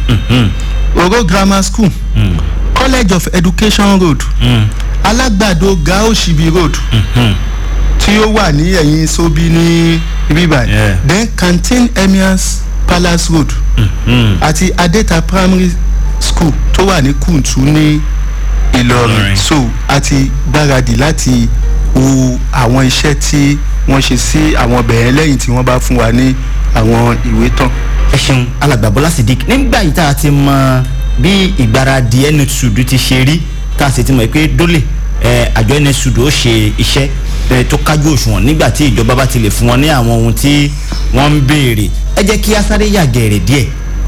oro grammar school college of education road alágbàdo gao shibi road tí ó wà ní ẹ̀yìn sobi ní ibibà Yeah. then canteen emirs palace road àti adeta primary school tó wà ní kuntu ní ìlọrin Ìlọrin. so a ti gbáradì láti wo àwọn iṣẹ́ tí wọ́n ṣe sí àwọn bẹ̀rẹ̀ lẹ́yìn tí wọ́n bá fún wa ní àwọn ìwé tán. ẹ ṣeun alàgbà bọ́lá sidik nígbà yìí tá a ti mọ bí ìgbáradì nsud ti ṣe rí tá a sì ti mọ̀ pé dólè ẹ, àjọ nsud ó ṣe iṣẹ́ ẹ, tó kájú òṣùwọ̀n nígbà tí ìjọba bá ti lè fún wọn ní àwọn ohun tí wọ́n ń béèrè ẹ jẹ́ kí a sáré yàgẹ̀rẹ̀ díẹ̀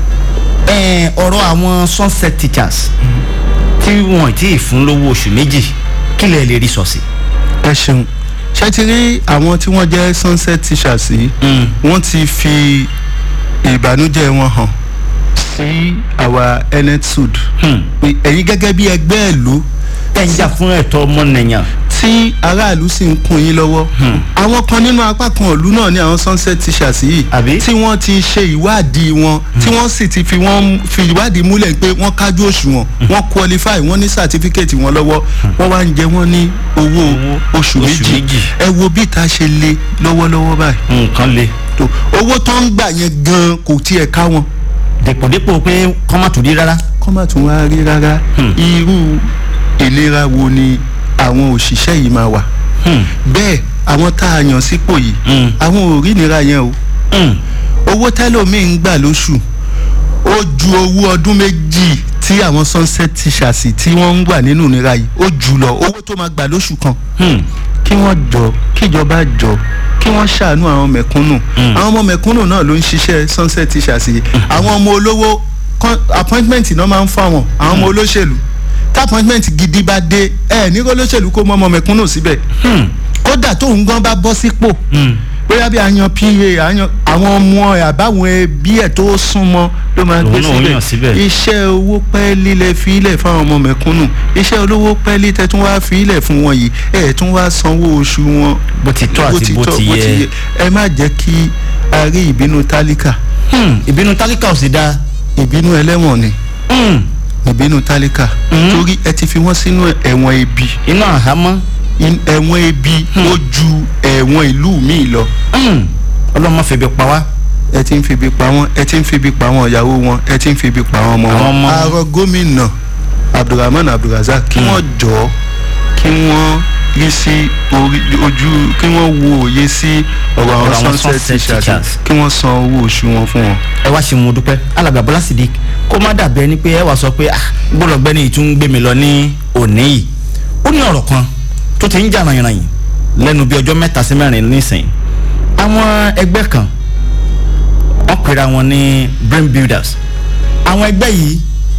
ẹ, ọ̀rọ̀ àwọn sunset teachers tí wọ́n ti fún lówó oṣù méjì kí lẹ lè rí sọ sí. ẹ ṣeun ṣé ti rí àwọn tí wọ́n jẹ́ sunset teachers yìí wọ́n ti fi ìbànújẹ́ wọn hàn sí àwa netsud pé ẹ̀yin gẹ́gẹ́ bí ẹgbẹ́ ìlú ẹ ń jà fún ẹ̀tọ́ ọmọnìyàn. tí aráàlú sì ń kún yín lọ́wọ́ àwọn kan nínú apá kan ìlú náà ní àwọn sunset teachers yìí Àbí? tí wọ́n ti ṣe ìwádìí wọn tí wọ́n sì ti fi wọ́n fi ìwádìí múlẹ̀ pé wọ́n kájú òṣùwọ̀n wọ́n qualify wọ́n ní certificate wọn lọ́wọ́ wọ́n wá ń jẹ wọ́n ní owó oṣù oṣù méjì méjì. ẹ wo bí ìta ṣe le lọ́wọ́lọ́wọ́ báyìí nǹkan le tó owó tó ń gbà yẹn gan kò tiẹ̀ ká wọn dèpòdépò pé kọ́ má tún rí rárá. kọ́ má tún wá rí rárá irú ìlera wo ni àwọn òṣìṣẹ́ yìí máa wà bẹ́ẹ̀ àwọn tá a yàn sípò yìí Mm. àwọn ò rí ìnira yẹn o Mm. owó tẹ́lòmíì ń gbà lóṣù ó ju owó ọdún méjì tí àwọn sunset teachers tí wọ́n ń wà nínú ìnira yìí ó jù lọ owó tó máa gbà lóṣù kan Hmm. kí wọ́n jọ kíjọba jọ kí wọ́n ṣàánú àwọn mẹ̀kúnnù àwọn ọmọ mẹ̀kúnnù náà ló ń ṣiṣẹ́ sunset teachers yìí àwọn ọmọ olówó con- appointment náà máa ń fáwọn àwọn ọmọ olóṣèlú tí appointment gidi bá dé ẹ ní kó olóṣèlú kó mọ ọmọ mẹ̀kúnnù síbẹ̀ kódà tóun gan bá bọ́ sípò bóyá bí àyàn pa àyàn àwọn ọmọ ẹ àbáwọn ẹbí ẹ tó súnmọ́ ló máa gbé Òun náà yàn síbẹ̀ síbẹ̀. iṣẹ́ owó pẹ́ẹ́lí lẹ fi ilẹ̀ fáwọn ọmọ mẹ̀kúnnù iṣẹ́ olówó pẹ́ẹ́lí tẹ tún wá fi ilẹ̀ fún wọn yìí ẹ̀ tún wá sanwó oṣù wọn bó ti tọ́ àti bó ti yẹ. ẹ má jẹ́ kí a rí ìbínú tálíkà Hmm. ìbínú tálíkà ò sì dáa. ìbínú ẹlẹ́wọ̀n ni Hmm. ìbínú tálíkà torí ẹ ti fi wọ́n sínú ẹ̀wọ̀n ebi iná àhámọ́ In- ẹ̀wọ̀n ebi ó ju ẹ̀wọ̀n ìlú míì lọ ọlọ́mọ fèbè pa wá. ẹ ti ń febi pa wọn ẹ ti ń febi pa wọn ìyàwó wọn ẹ ti ń febi pa wọn ọmọ Àwọn wọn. ọmọ wọn. àárọ̀ gómìnà abdulrahman abdulrasaq kí wọ́n jọ kí wọ́n rí sí orí ojú kí wọ́n wo òye sí ọ̀rọ̀ Ọ̀rọ̀ àwọn àwọn sunset sunset teachers teachers. kí wọ́n san owó oṣù wọn fún wọn. ẹ wá ṣe mo dúpẹ́ alàgbà bọ́lá sídìí kó má dàbẹ́ ni pé ẹ wá sọ pé ah gbọ́dọ̀ gbẹ́ni ìtún gbé mi lọ ní òní yìí ó ní ọ̀rọ̀ kan tó ti ń jà ràyìnràyìn lẹ́nu bí ọjọ́ mẹ́ta sí mẹ́rin nísìnyí àwọn ẹgbẹ́ kan wọ́n pera wọn ní brain builders àwọn ẹgbẹ́ yìí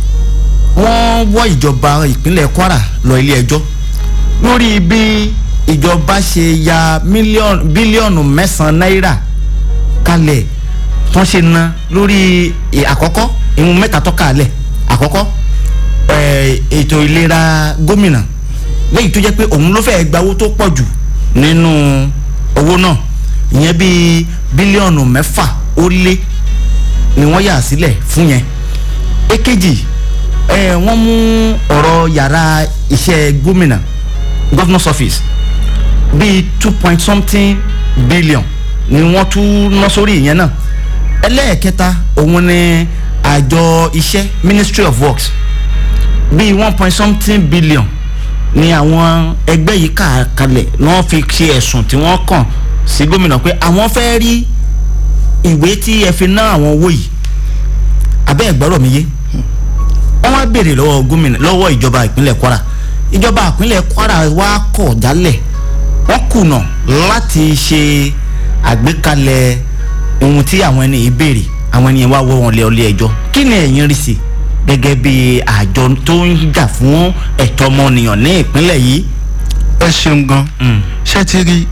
wọ́n wọ́ ìjọba ìpínlẹ̀ kwara lọ ilé ẹjọ́ lórí bí ìjọba ṣe ya mílíọ̀nù bílíọ̀nù mẹ́sàn-án náírà kalẹ̀ wọ́n ṣe ná lórí ì- àkọ́kọ́ ìhun mẹ́ta tọ́ka alẹ̀ àkọ́kọ́ ẹ̀, ètò ìlera gómìnà lẹ́yìn tó jẹ́ pé òun ló fẹ́ gba owó tó pọ̀ jù nínú owó náà ìyẹn bíi bílíọ̀nù mẹ́fà ó lé ni wọ́n yà sílẹ̀ fún yẹn èkejì ẹ̀, wọ́n mú ọ̀rọ̀ yàrá iṣẹ́ gómìnà governor's office bíi two point something billion ni wọ́n tún ná sórí ìyẹn náà ẹlẹ́ẹ̀kẹta òun ni àjọ iṣẹ́ ministry of works bíi one point something billion ni àwọn ẹgbẹ́ yìí kà kalẹ̀ ni wọ́n fi ṣe ẹ̀sùn tí wọ́n kàn sí gómìnà pé àwọn fẹ́ rí ìwé tí ẹ fi ná àwọn owó yìí abẹ́ ẹ̀gbọ́rọ̀ mi yé wọ́n wá béèrè lọ́wọ́ gómìnà lọ́wọ́ ìjọba ìpínlẹ̀ kwara ìjọba ìpínlẹ̀ kwara wá kọ̀ jálẹ̀ wọ́n kùnà láti ṣe àgbékalẹ̀ ohun tí àwọn ẹni yìí béèrè àwọn ẹni yẹn wá wọ́ wọn lé ọlé ẹjọ́ kí ni ẹ̀yin rí sí gẹ́gẹ́ bí àjọ tó ń jà fún ẹ̀tọ́ ọmọnìyàn ní ìpínlẹ̀ yìí. ẹ ṣeun gan ṣé ti rí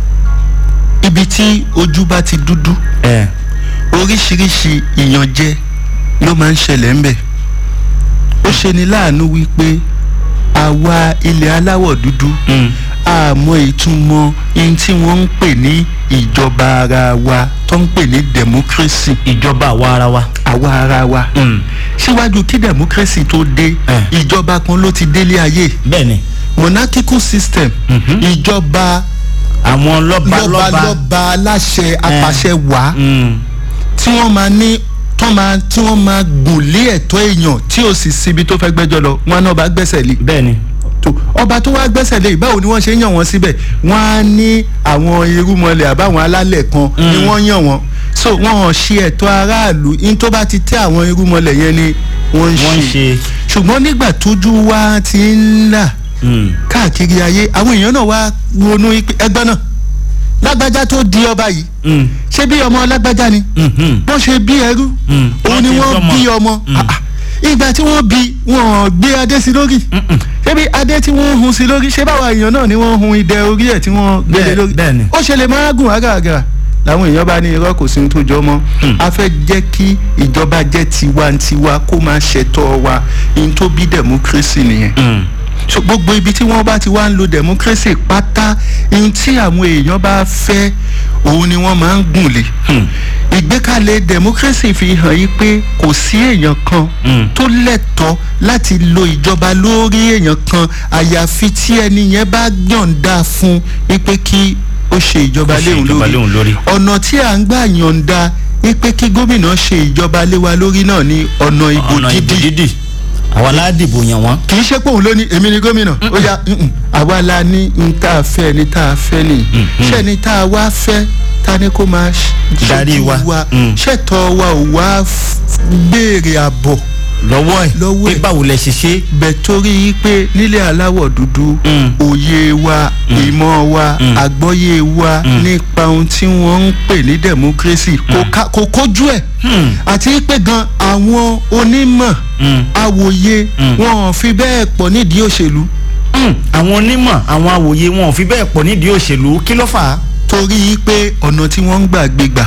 ibi tí ojú bá ti dúdú ẹ oríṣiríṣi ìyànjẹ ló máa ń ṣẹlẹ̀ ńbẹ̀ ó ṣe ni láàánú wípé àwa ilẹ̀ aláwọ̀ dúdú àmọ́ ìtumọ̀ ihun tí wọ́n ń pè ní ìjọba ara wa tó ń pè ní democracy ìjọba àwa ara wa. àwa ara wa síwájú kí democracy tó dé Eh. ìjọba kan ló ti délé ayé bẹ́ẹ̀ni monarchical system ìjọba àwọn lọ́ba lọ́ba lọ́balọ́ba aláṣẹ apàṣẹ wàá Mm. tí wọ́n máa ní tán máa tí wọ́n máa gùn lé ẹ̀tọ́ èèyàn tí ò sì síbi tó fẹ́ gbẹ́jọ́ lọ wọn náà bá gbẹ́sẹ̀ lé bẹ́ẹ̀ni tó ọba tó wá gbẹ́sẹ̀ lé báwo ni wọ́n ṣe ń yàn wọ́n síbẹ̀ wọ́n á ní àwọn irúmọlẹ̀ àbáwọn alálẹ̀ kan ni wọ́n yàn wọ́n so wọ́n hàn ṣe ẹ̀tọ́ aráàlú in tó bá ti tẹ́ àwọn irúmọlẹ̀ yẹn ni wọ́n ń wọ́n ń ṣe ṣe. ṣùgbọ́n nígbà tójú wa ti ń là Mm. káàkiri ayé àwọn èèyàn náà wá ronú ipe- ẹgbẹ́ náà lágbájá tó di ọba yìí Mm. ṣé bí ọmọ lágbájá ni Mhm. wọ́n ṣe bí ẹrú Mm. òun ni Wọ́n ti wọ́n bímọ. bí ọmọ Ah, ah. ìgbà tí wọ́n bí wọ́n gbé adé sí lórí ṣé bí adé tí wọ́n hun sí lórí ṣé báwa èèyàn náà ni wọ́n hun idẹ orí ẹ̀ tí wọ́n gbélé Bẹ́ẹ̀- lórí bẹ́ẹ̀ ni. ó ṣe lè máa gùn àgàgà làwọn èèyàn bá ní irọ́ kò sí ohun tó jọ mọ́ a fẹ́ jẹ́ kí ìjọba jẹ́ tiwantiwa kó máa ṣètò wa ihun tó bí democracy nìyẹn Mm. so gbogbo ibi tí wọ́n bá ti wá ń lo democracy pátá ihun tí àwọn èèyàn bá fẹ́ òun ni wọ́n máa ń gùn lé ìgbékalẹ̀ democracy fi hàn yí pé kò sí èèyàn kan Mm. tó lẹ́tọ̀ọ́ láti lo ìjọba lórí èèyàn kan àyàfi tí ẹni yẹn bá yọ̀ǹda fún wípé kí ó ṣe ìjọba Kó ṣe léhùn ìjọba lórí léhùn lórí. ọ̀nà tí à ń gbà yọ̀ǹda wípé kí gómìnà ṣe ìjọba lé wa lórí náà ní ọ̀nà ìbò ọ̀nà ìbò dídì dídì àwa aládìbò yàn wọ́n. kì í ṣe pé òun ló ní èmi ni gómìnà ó yá mm-mm, àwa la ní n tá a fẹ́ ni tá a fẹ́ ni ṣé ni tá a wá fẹ́ ta ni kó máa ṣ- Darí ṣojú wa. Mm. ṣètò wa ò wá f- béèrè àbọ̀ lọ́wọ́ ẹ̀ Lọ́wọ́ pé ẹ̀. báwo lẹ ṣe ṣe. bẹ̀ torí pé nílẹ̀ aláwọ̀ dúdú Mm. òye wa ìmọ̀ wa àgbọ́yé wa nípa ohun tí wọ́n ń pè ní democracy kò ká- kò kójú ẹ̀ Hmm. àti pé gan àwọn onímọ̀ Mm. awòye wọn ò fi bẹ́ẹ̀ pọ̀ nídìí òṣèlú Mm. àwọn onímọ̀ àwọn awòye wọn ò fi bẹ́ẹ̀ pọ̀ nídìí òṣèlú kí ló fà á. torí pé ọ̀nà tí wọ́n ń gbà gbégbà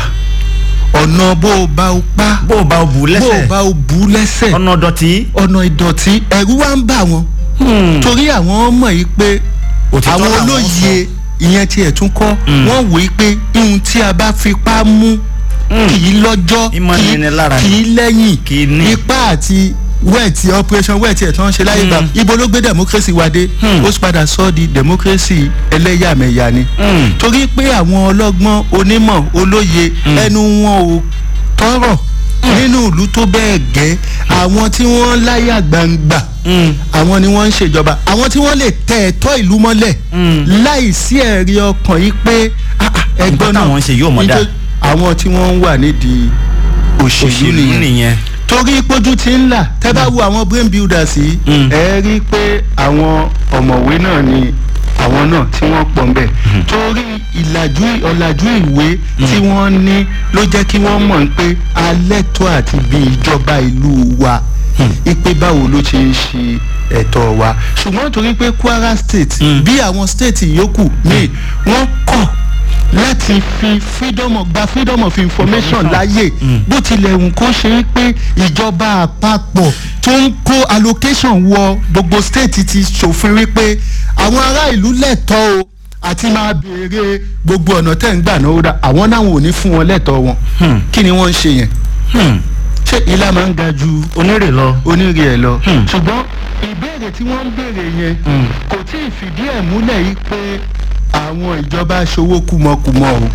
ọ̀nà bó o bá o pa bó o bá o bù ú bó o lẹ́sẹ̀ bá o bù ú lẹ́sẹ̀ ọ̀nà dọ̀tí. ọ̀nà ìdọ̀tí ẹ̀rú wa ń bà wọ́n Hmm. torí àwọn mọ̀ yìí pé Òtítọ́ àwọn làwọn olóye ìyẹn tiẹ̀ tún kọ́ wọ́n wò ó pé ihun tí a bá fipá mú kì í lọ́jọ́ Ìmọ̀ kì í- nini lára kì í lẹ́yìn Kì í ní. ipá àti wẹ́ẹ̀tì operation wẹ́ẹ̀tì ẹ̀ tí wọ́n ṣe láyé gbà ibo ló gbé democracy wa dé ó sì padà sọ di democracy ẹlẹ́yàmẹ̀yà ni torí pé àwọn ọlọ́gbọ́n onímọ̀ olóye ẹnu wọn ò tọrọ nínú ìlú tó bẹ́ẹ̀ gẹ́ àwọn tí wọ́n láyà gbangba àwọn ni wọ́n ń ṣèjọba àwọn tí wọ́n lè tẹ ẹ̀tọ́ ìlú mọ́lẹ̀ láì sí ẹ̀rí ọkàn yìí pé ah, ah, ẹgbọ́n Nǹkan náà táwọn ń ṣe yóò mọ̀ dáa. nítorí àwọn tí wọ́n ń wà nídìí òṣèlú òṣèlú nìyẹn nìyẹn. torí pójú ti ń là tẹ́ bá wo àwọn brain builders yìí ẹ rí i pé àwọn ọ̀mọ̀wé náà ni àwọn náà tí wọ́n pọ̀ ńbẹ̀ torí ìlàjú ọ̀làjú ìwé tí wọ́n ní ló jẹ́ kí wọ́n mọ̀ pé alẹ́tọ̀ àti bí ìjọba ìlú wa ipe báwo ló ṣe ń ṣe ẹ̀tọ́ wa ṣùgbọ́n torí pé kwara state bí àwọn state yòókù míì wọ́n kọ̀ láti fi freedom of gba freedom of information láyè bó tilẹ̀ wù kó ṣe é pé ìjọba àpapọ̀ tó ń kó allocation wọ gbogbo state ti ṣòfin wípé àwọn ará ìlú lẹ́tọ̀ọ́ o àti máa béèrè gbogbo ọ̀nà tẹ̀ ń gbà náà ó dá àwọn náà ò ní fún wọn lẹ́tọ̀ọ́ wọn kí ni wọ́n ń ṣe yẹn ṣé ilá máa ń ga ju onírè lọ. onírè ẹ̀ lọ ṣùgbọ́n ìbéèrè tí wọ́n ń béèrè yẹn kò tí ì fìdí ẹ̀ múlẹ̀ yìí pé àwọn ìjọba ṣòwò kùmọ̀kùmọ̀ o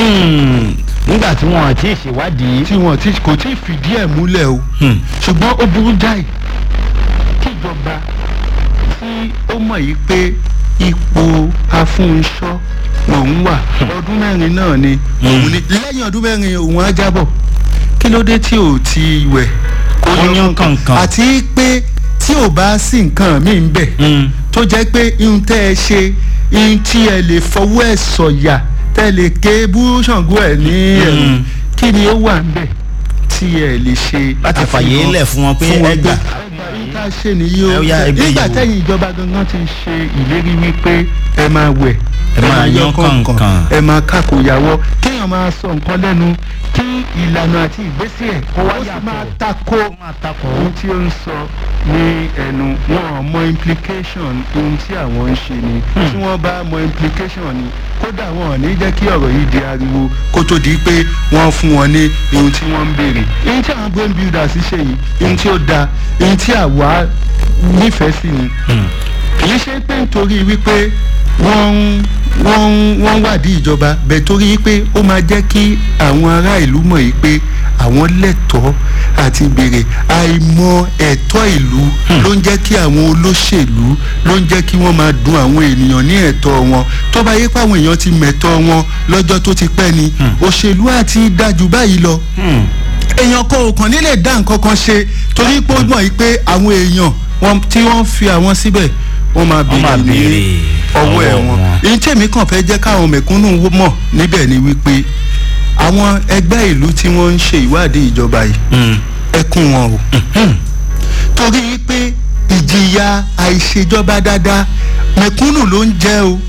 nígbà tí wọn àti ìṣèwádìí. tí wọn ti kò tí ì fìdí ẹ̀ múlẹ̀ o ṣùgbọ́n ó burú jáì kíjọba tí ó mọ̀ yìí pé ipò afúnṣọ́ lòun wà ọdún mẹ́rin náà ni òun ni lẹ́yìn ọdún mẹ́rin òun á jábọ̀ kí ló dé tí ò ti wẹ̀ kó Ó yan kànkàn. àti pé tí ò bá sí nǹkan míì ń bẹ̀ tó jẹ́ pé ihun tẹ́ ẹ ṣe ihun tí ẹ lè fọwọ́ ẹ̀ sọ̀yà tẹ́ ẹ lè ké bú ṣàngó ẹ̀ ní ẹ̀rù kí ni ó wà ń bẹ̀ tí ẹ lè ṣe Láti àfihàn fàyè lẹ̀ fún wọn pé ẹ gbà. ká ṣe nìyí o Ẹ ó yá, ẹ gbé nígbà yìí wò. tẹ́yìn ìjọba gangan ti ṣe ìlérí wípé ẹ máa wẹ̀ Ẹ máa yan kànkàn. ẹ máa kákòyàwó kéèyàn máa sọ nǹkan lẹ́nu kí ìlànà àti ìgbésẹ̀ kó wá sì máa tako ohun tí ó ń sọ ní ẹnu wọn ò mọ implication ohun tí àwọn ń ṣe ni tí wọ́n bá mọ implication ni kódà wọn ò ní jẹ́ kí ọ̀rọ̀ yìí di ariwo kó tó di pé wọ́n fún wọn ní ohun tí wọ́n ń béèrè ohun tí àwọn brain builders ṣe yìí ohun tí ó da ohun tí àwa nífẹ̀ẹ́ sí ni kì í ṣe pé nítorí wípé wọ́n ń wọ́n ń wọ́n ń wádìí ìjọba bẹ́ẹ̀ torí pé ó máa jẹ́ kí àwọn ará ìlú mọ̀ yìí pé àwọn lẹ́tọ̀ọ́ àti béèrè àìmọ̀ ẹ̀tọ́ ìlú ló ń jẹ́ kí àwọn olóṣèlú ló ń jẹ́ kí wọ́n máa dun àwọn ènìyàn ní ẹ̀tọ́ wọn tó bá yẹ pé àwọn èèyàn ti mẹ̀tọ́ wọn lọ́jọ́ tó ti pẹ́ ni òṣèlú àti dájú báyìí lọ èèyàn kan ò kàn nílè dá nǹkan kan ṣe torí pé ó mọ̀ yìí pé àwọn èèyàn wọn tí wọ́n fi àwọn síbẹ̀ wọ́n máa Wọ́n máa béèrè ní béèrè ọwọ́ ẹ̀ ọwọ́ wọn. wọn. èyí tèmi kàn fẹ́ jẹ́ káwọn mẹ̀kúnnù wó- mọ̀ níbẹ̀ ni wípé àwọn ẹgbẹ́ ìlú tí wọ́n ń ṣe ìwádìí ìjọba yìí ẹkún wọn o torí pé ìjìyà àìṣèjọba dáadáa mẹ̀kúnnù ló ń jẹ́ o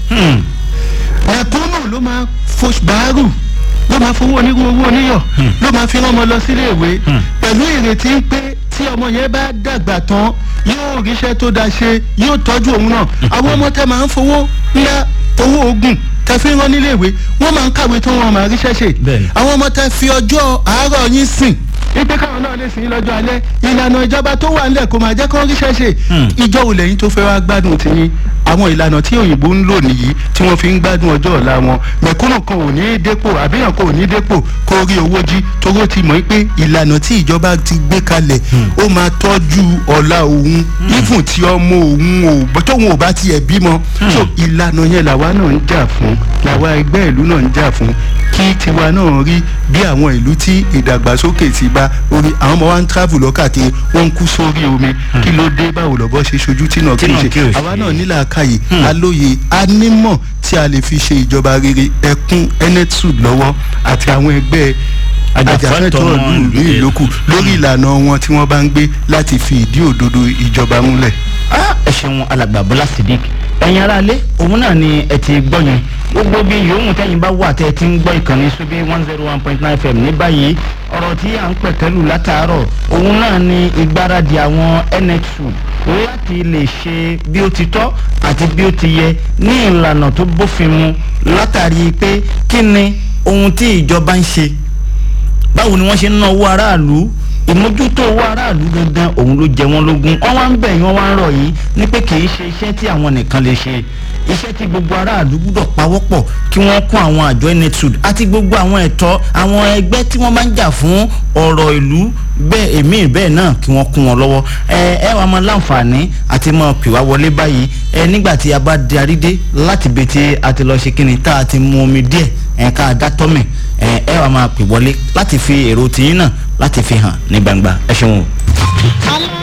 mẹ̀kúnnù ló máa fo báárù ló máa fowó onírú owó oníyọ̀ ló máa fi rán ọmọ lọ sílé ìwé pẹ̀lú ìrètí pé tí ọmọ yẹn bá dàgbà tán yóò ríṣẹ́ tó dáa ṣe yóò tọ́jú òun náà àwọn ọmọ tẹ máa ń fowó ńlá owó oògùn tẹ fi rán nílé ìwé wọ́n máa ń kàwé tó wọn máa ríṣẹ́ ṣe Bẹ́ẹ̀ni. àwọn ọmọ tẹ fi ọjọ́ àárọ̀ yín sìn ipe káwọn náà lè sìn yín lọ́jọ́ alẹ́ ìlànà ìjọba tó wà nílẹ̀ kò máa jẹ́ kó ríṣẹ́ ṣe ìjọ òlẹ̀ yín tó fẹ́ wá gbádùn tiyín àwọn ìlànà tí òyìnbó ń lò nìyí tí wọ́n fi ń gbádùn ọjọ́ ọ̀la wọn mẹ̀kúnnù kan ò ní í dépò àbíyàn kan ò ní í dépò kó rí owó jí toró ti mọ̀ pé ìlànà tí ìjọba ti gbé kalẹ̀ ó máa tọ́jú ọ̀la òun ífùn tí ọmọ òun ò tóun ò bá tiẹ̀ bímọ so ìlànà yẹn làwa náà ń jà fún làwa ẹgbẹ́ ìlú náà ń jà fún kí tiwa náà rí bí àwọn ìlú tí ìdàgbàsókè ti bá orí àwọn ọmọ wa ń travel lọ́kàkiri wọ́n ń kú sórí omi kí ló dé báwo lọ́bọ́ ṣe ṣojú tí náà kí Tí n náà ṣe kí ò ṣe. àwa náà nílà àkàyè alóye anímọ̀ tí a lè fi ṣe ìjọba rere ẹkún enetsud lọ́wọ́ àti àwọn ẹgbẹ́ Ajàfẹ́tọ̀ọ́ ajàfẹ́tọ̀ọ́ ọmọ ìlú ìlú ìlókù lórí ìlànà wọn tí wọ́n bá ń gbé láti fi ìdí òdodo ìjọba múlẹ̀. Ah, ẹ ṣeun alàgbà bọ́lá sidik ẹ̀yin aráalé òun náà ni ẹ ti gbọ́ yẹn gbogbo bí yòówù tẹ́yìn bá wà tẹ́ ẹ ti ń gbọ́ ìkànnì sóbí one zero one point nine fm ní báyìí ọ̀rọ̀ tí à ń pẹ̀kẹ́lù látàárọ̀ òun náà ni ìgbáradì àwọn nxu láti lè ṣe bí ó ti tọ́ àti bí ó ti yẹ ní ìlànà tó bófin mu látàrí pé kí ni ohun tí ìjọba ń ṣe báwo ni wọ́n ṣe ń ná owó aráàlú ìmójútó owó aráàlú gangan òun ló jẹ wọ́n lógún wọ́n wá ń bẹ̀ yín wọ́n wá ń rọ̀ yín ní pé kì í ṣe iṣẹ́ tí àwọn nìkan lè ṣe iṣẹ́ tí gbogbo aráàlú gbúdọ̀ pawọ́pọ̀ kí wọ́n kún àwọn àjọ enetud àti gbogbo àwọn ẹ̀tọ́ àwọn ẹgbẹ́ tí wọ́n máa ń jà fún ọ̀rọ̀ ìlú bẹ́ẹ̀ èmi bẹ́ẹ̀ náà kí wọ́n kún wọn lọ́wọ́ ẹ ẹ wàá máa láǹfààní àti máa pè wá wọlé báyìí ẹ nígbà tí a bá darí dé láti bẹ tí a ti lọ ṣe kíni tá a ti mu omi díẹ̀ ẹ ká a dá tọ́mì ẹ ẹ wàá máa pè wọlé láti fi èrò tìyín náà láti fi hàn ní gbangba ẹ ṣeun o. alá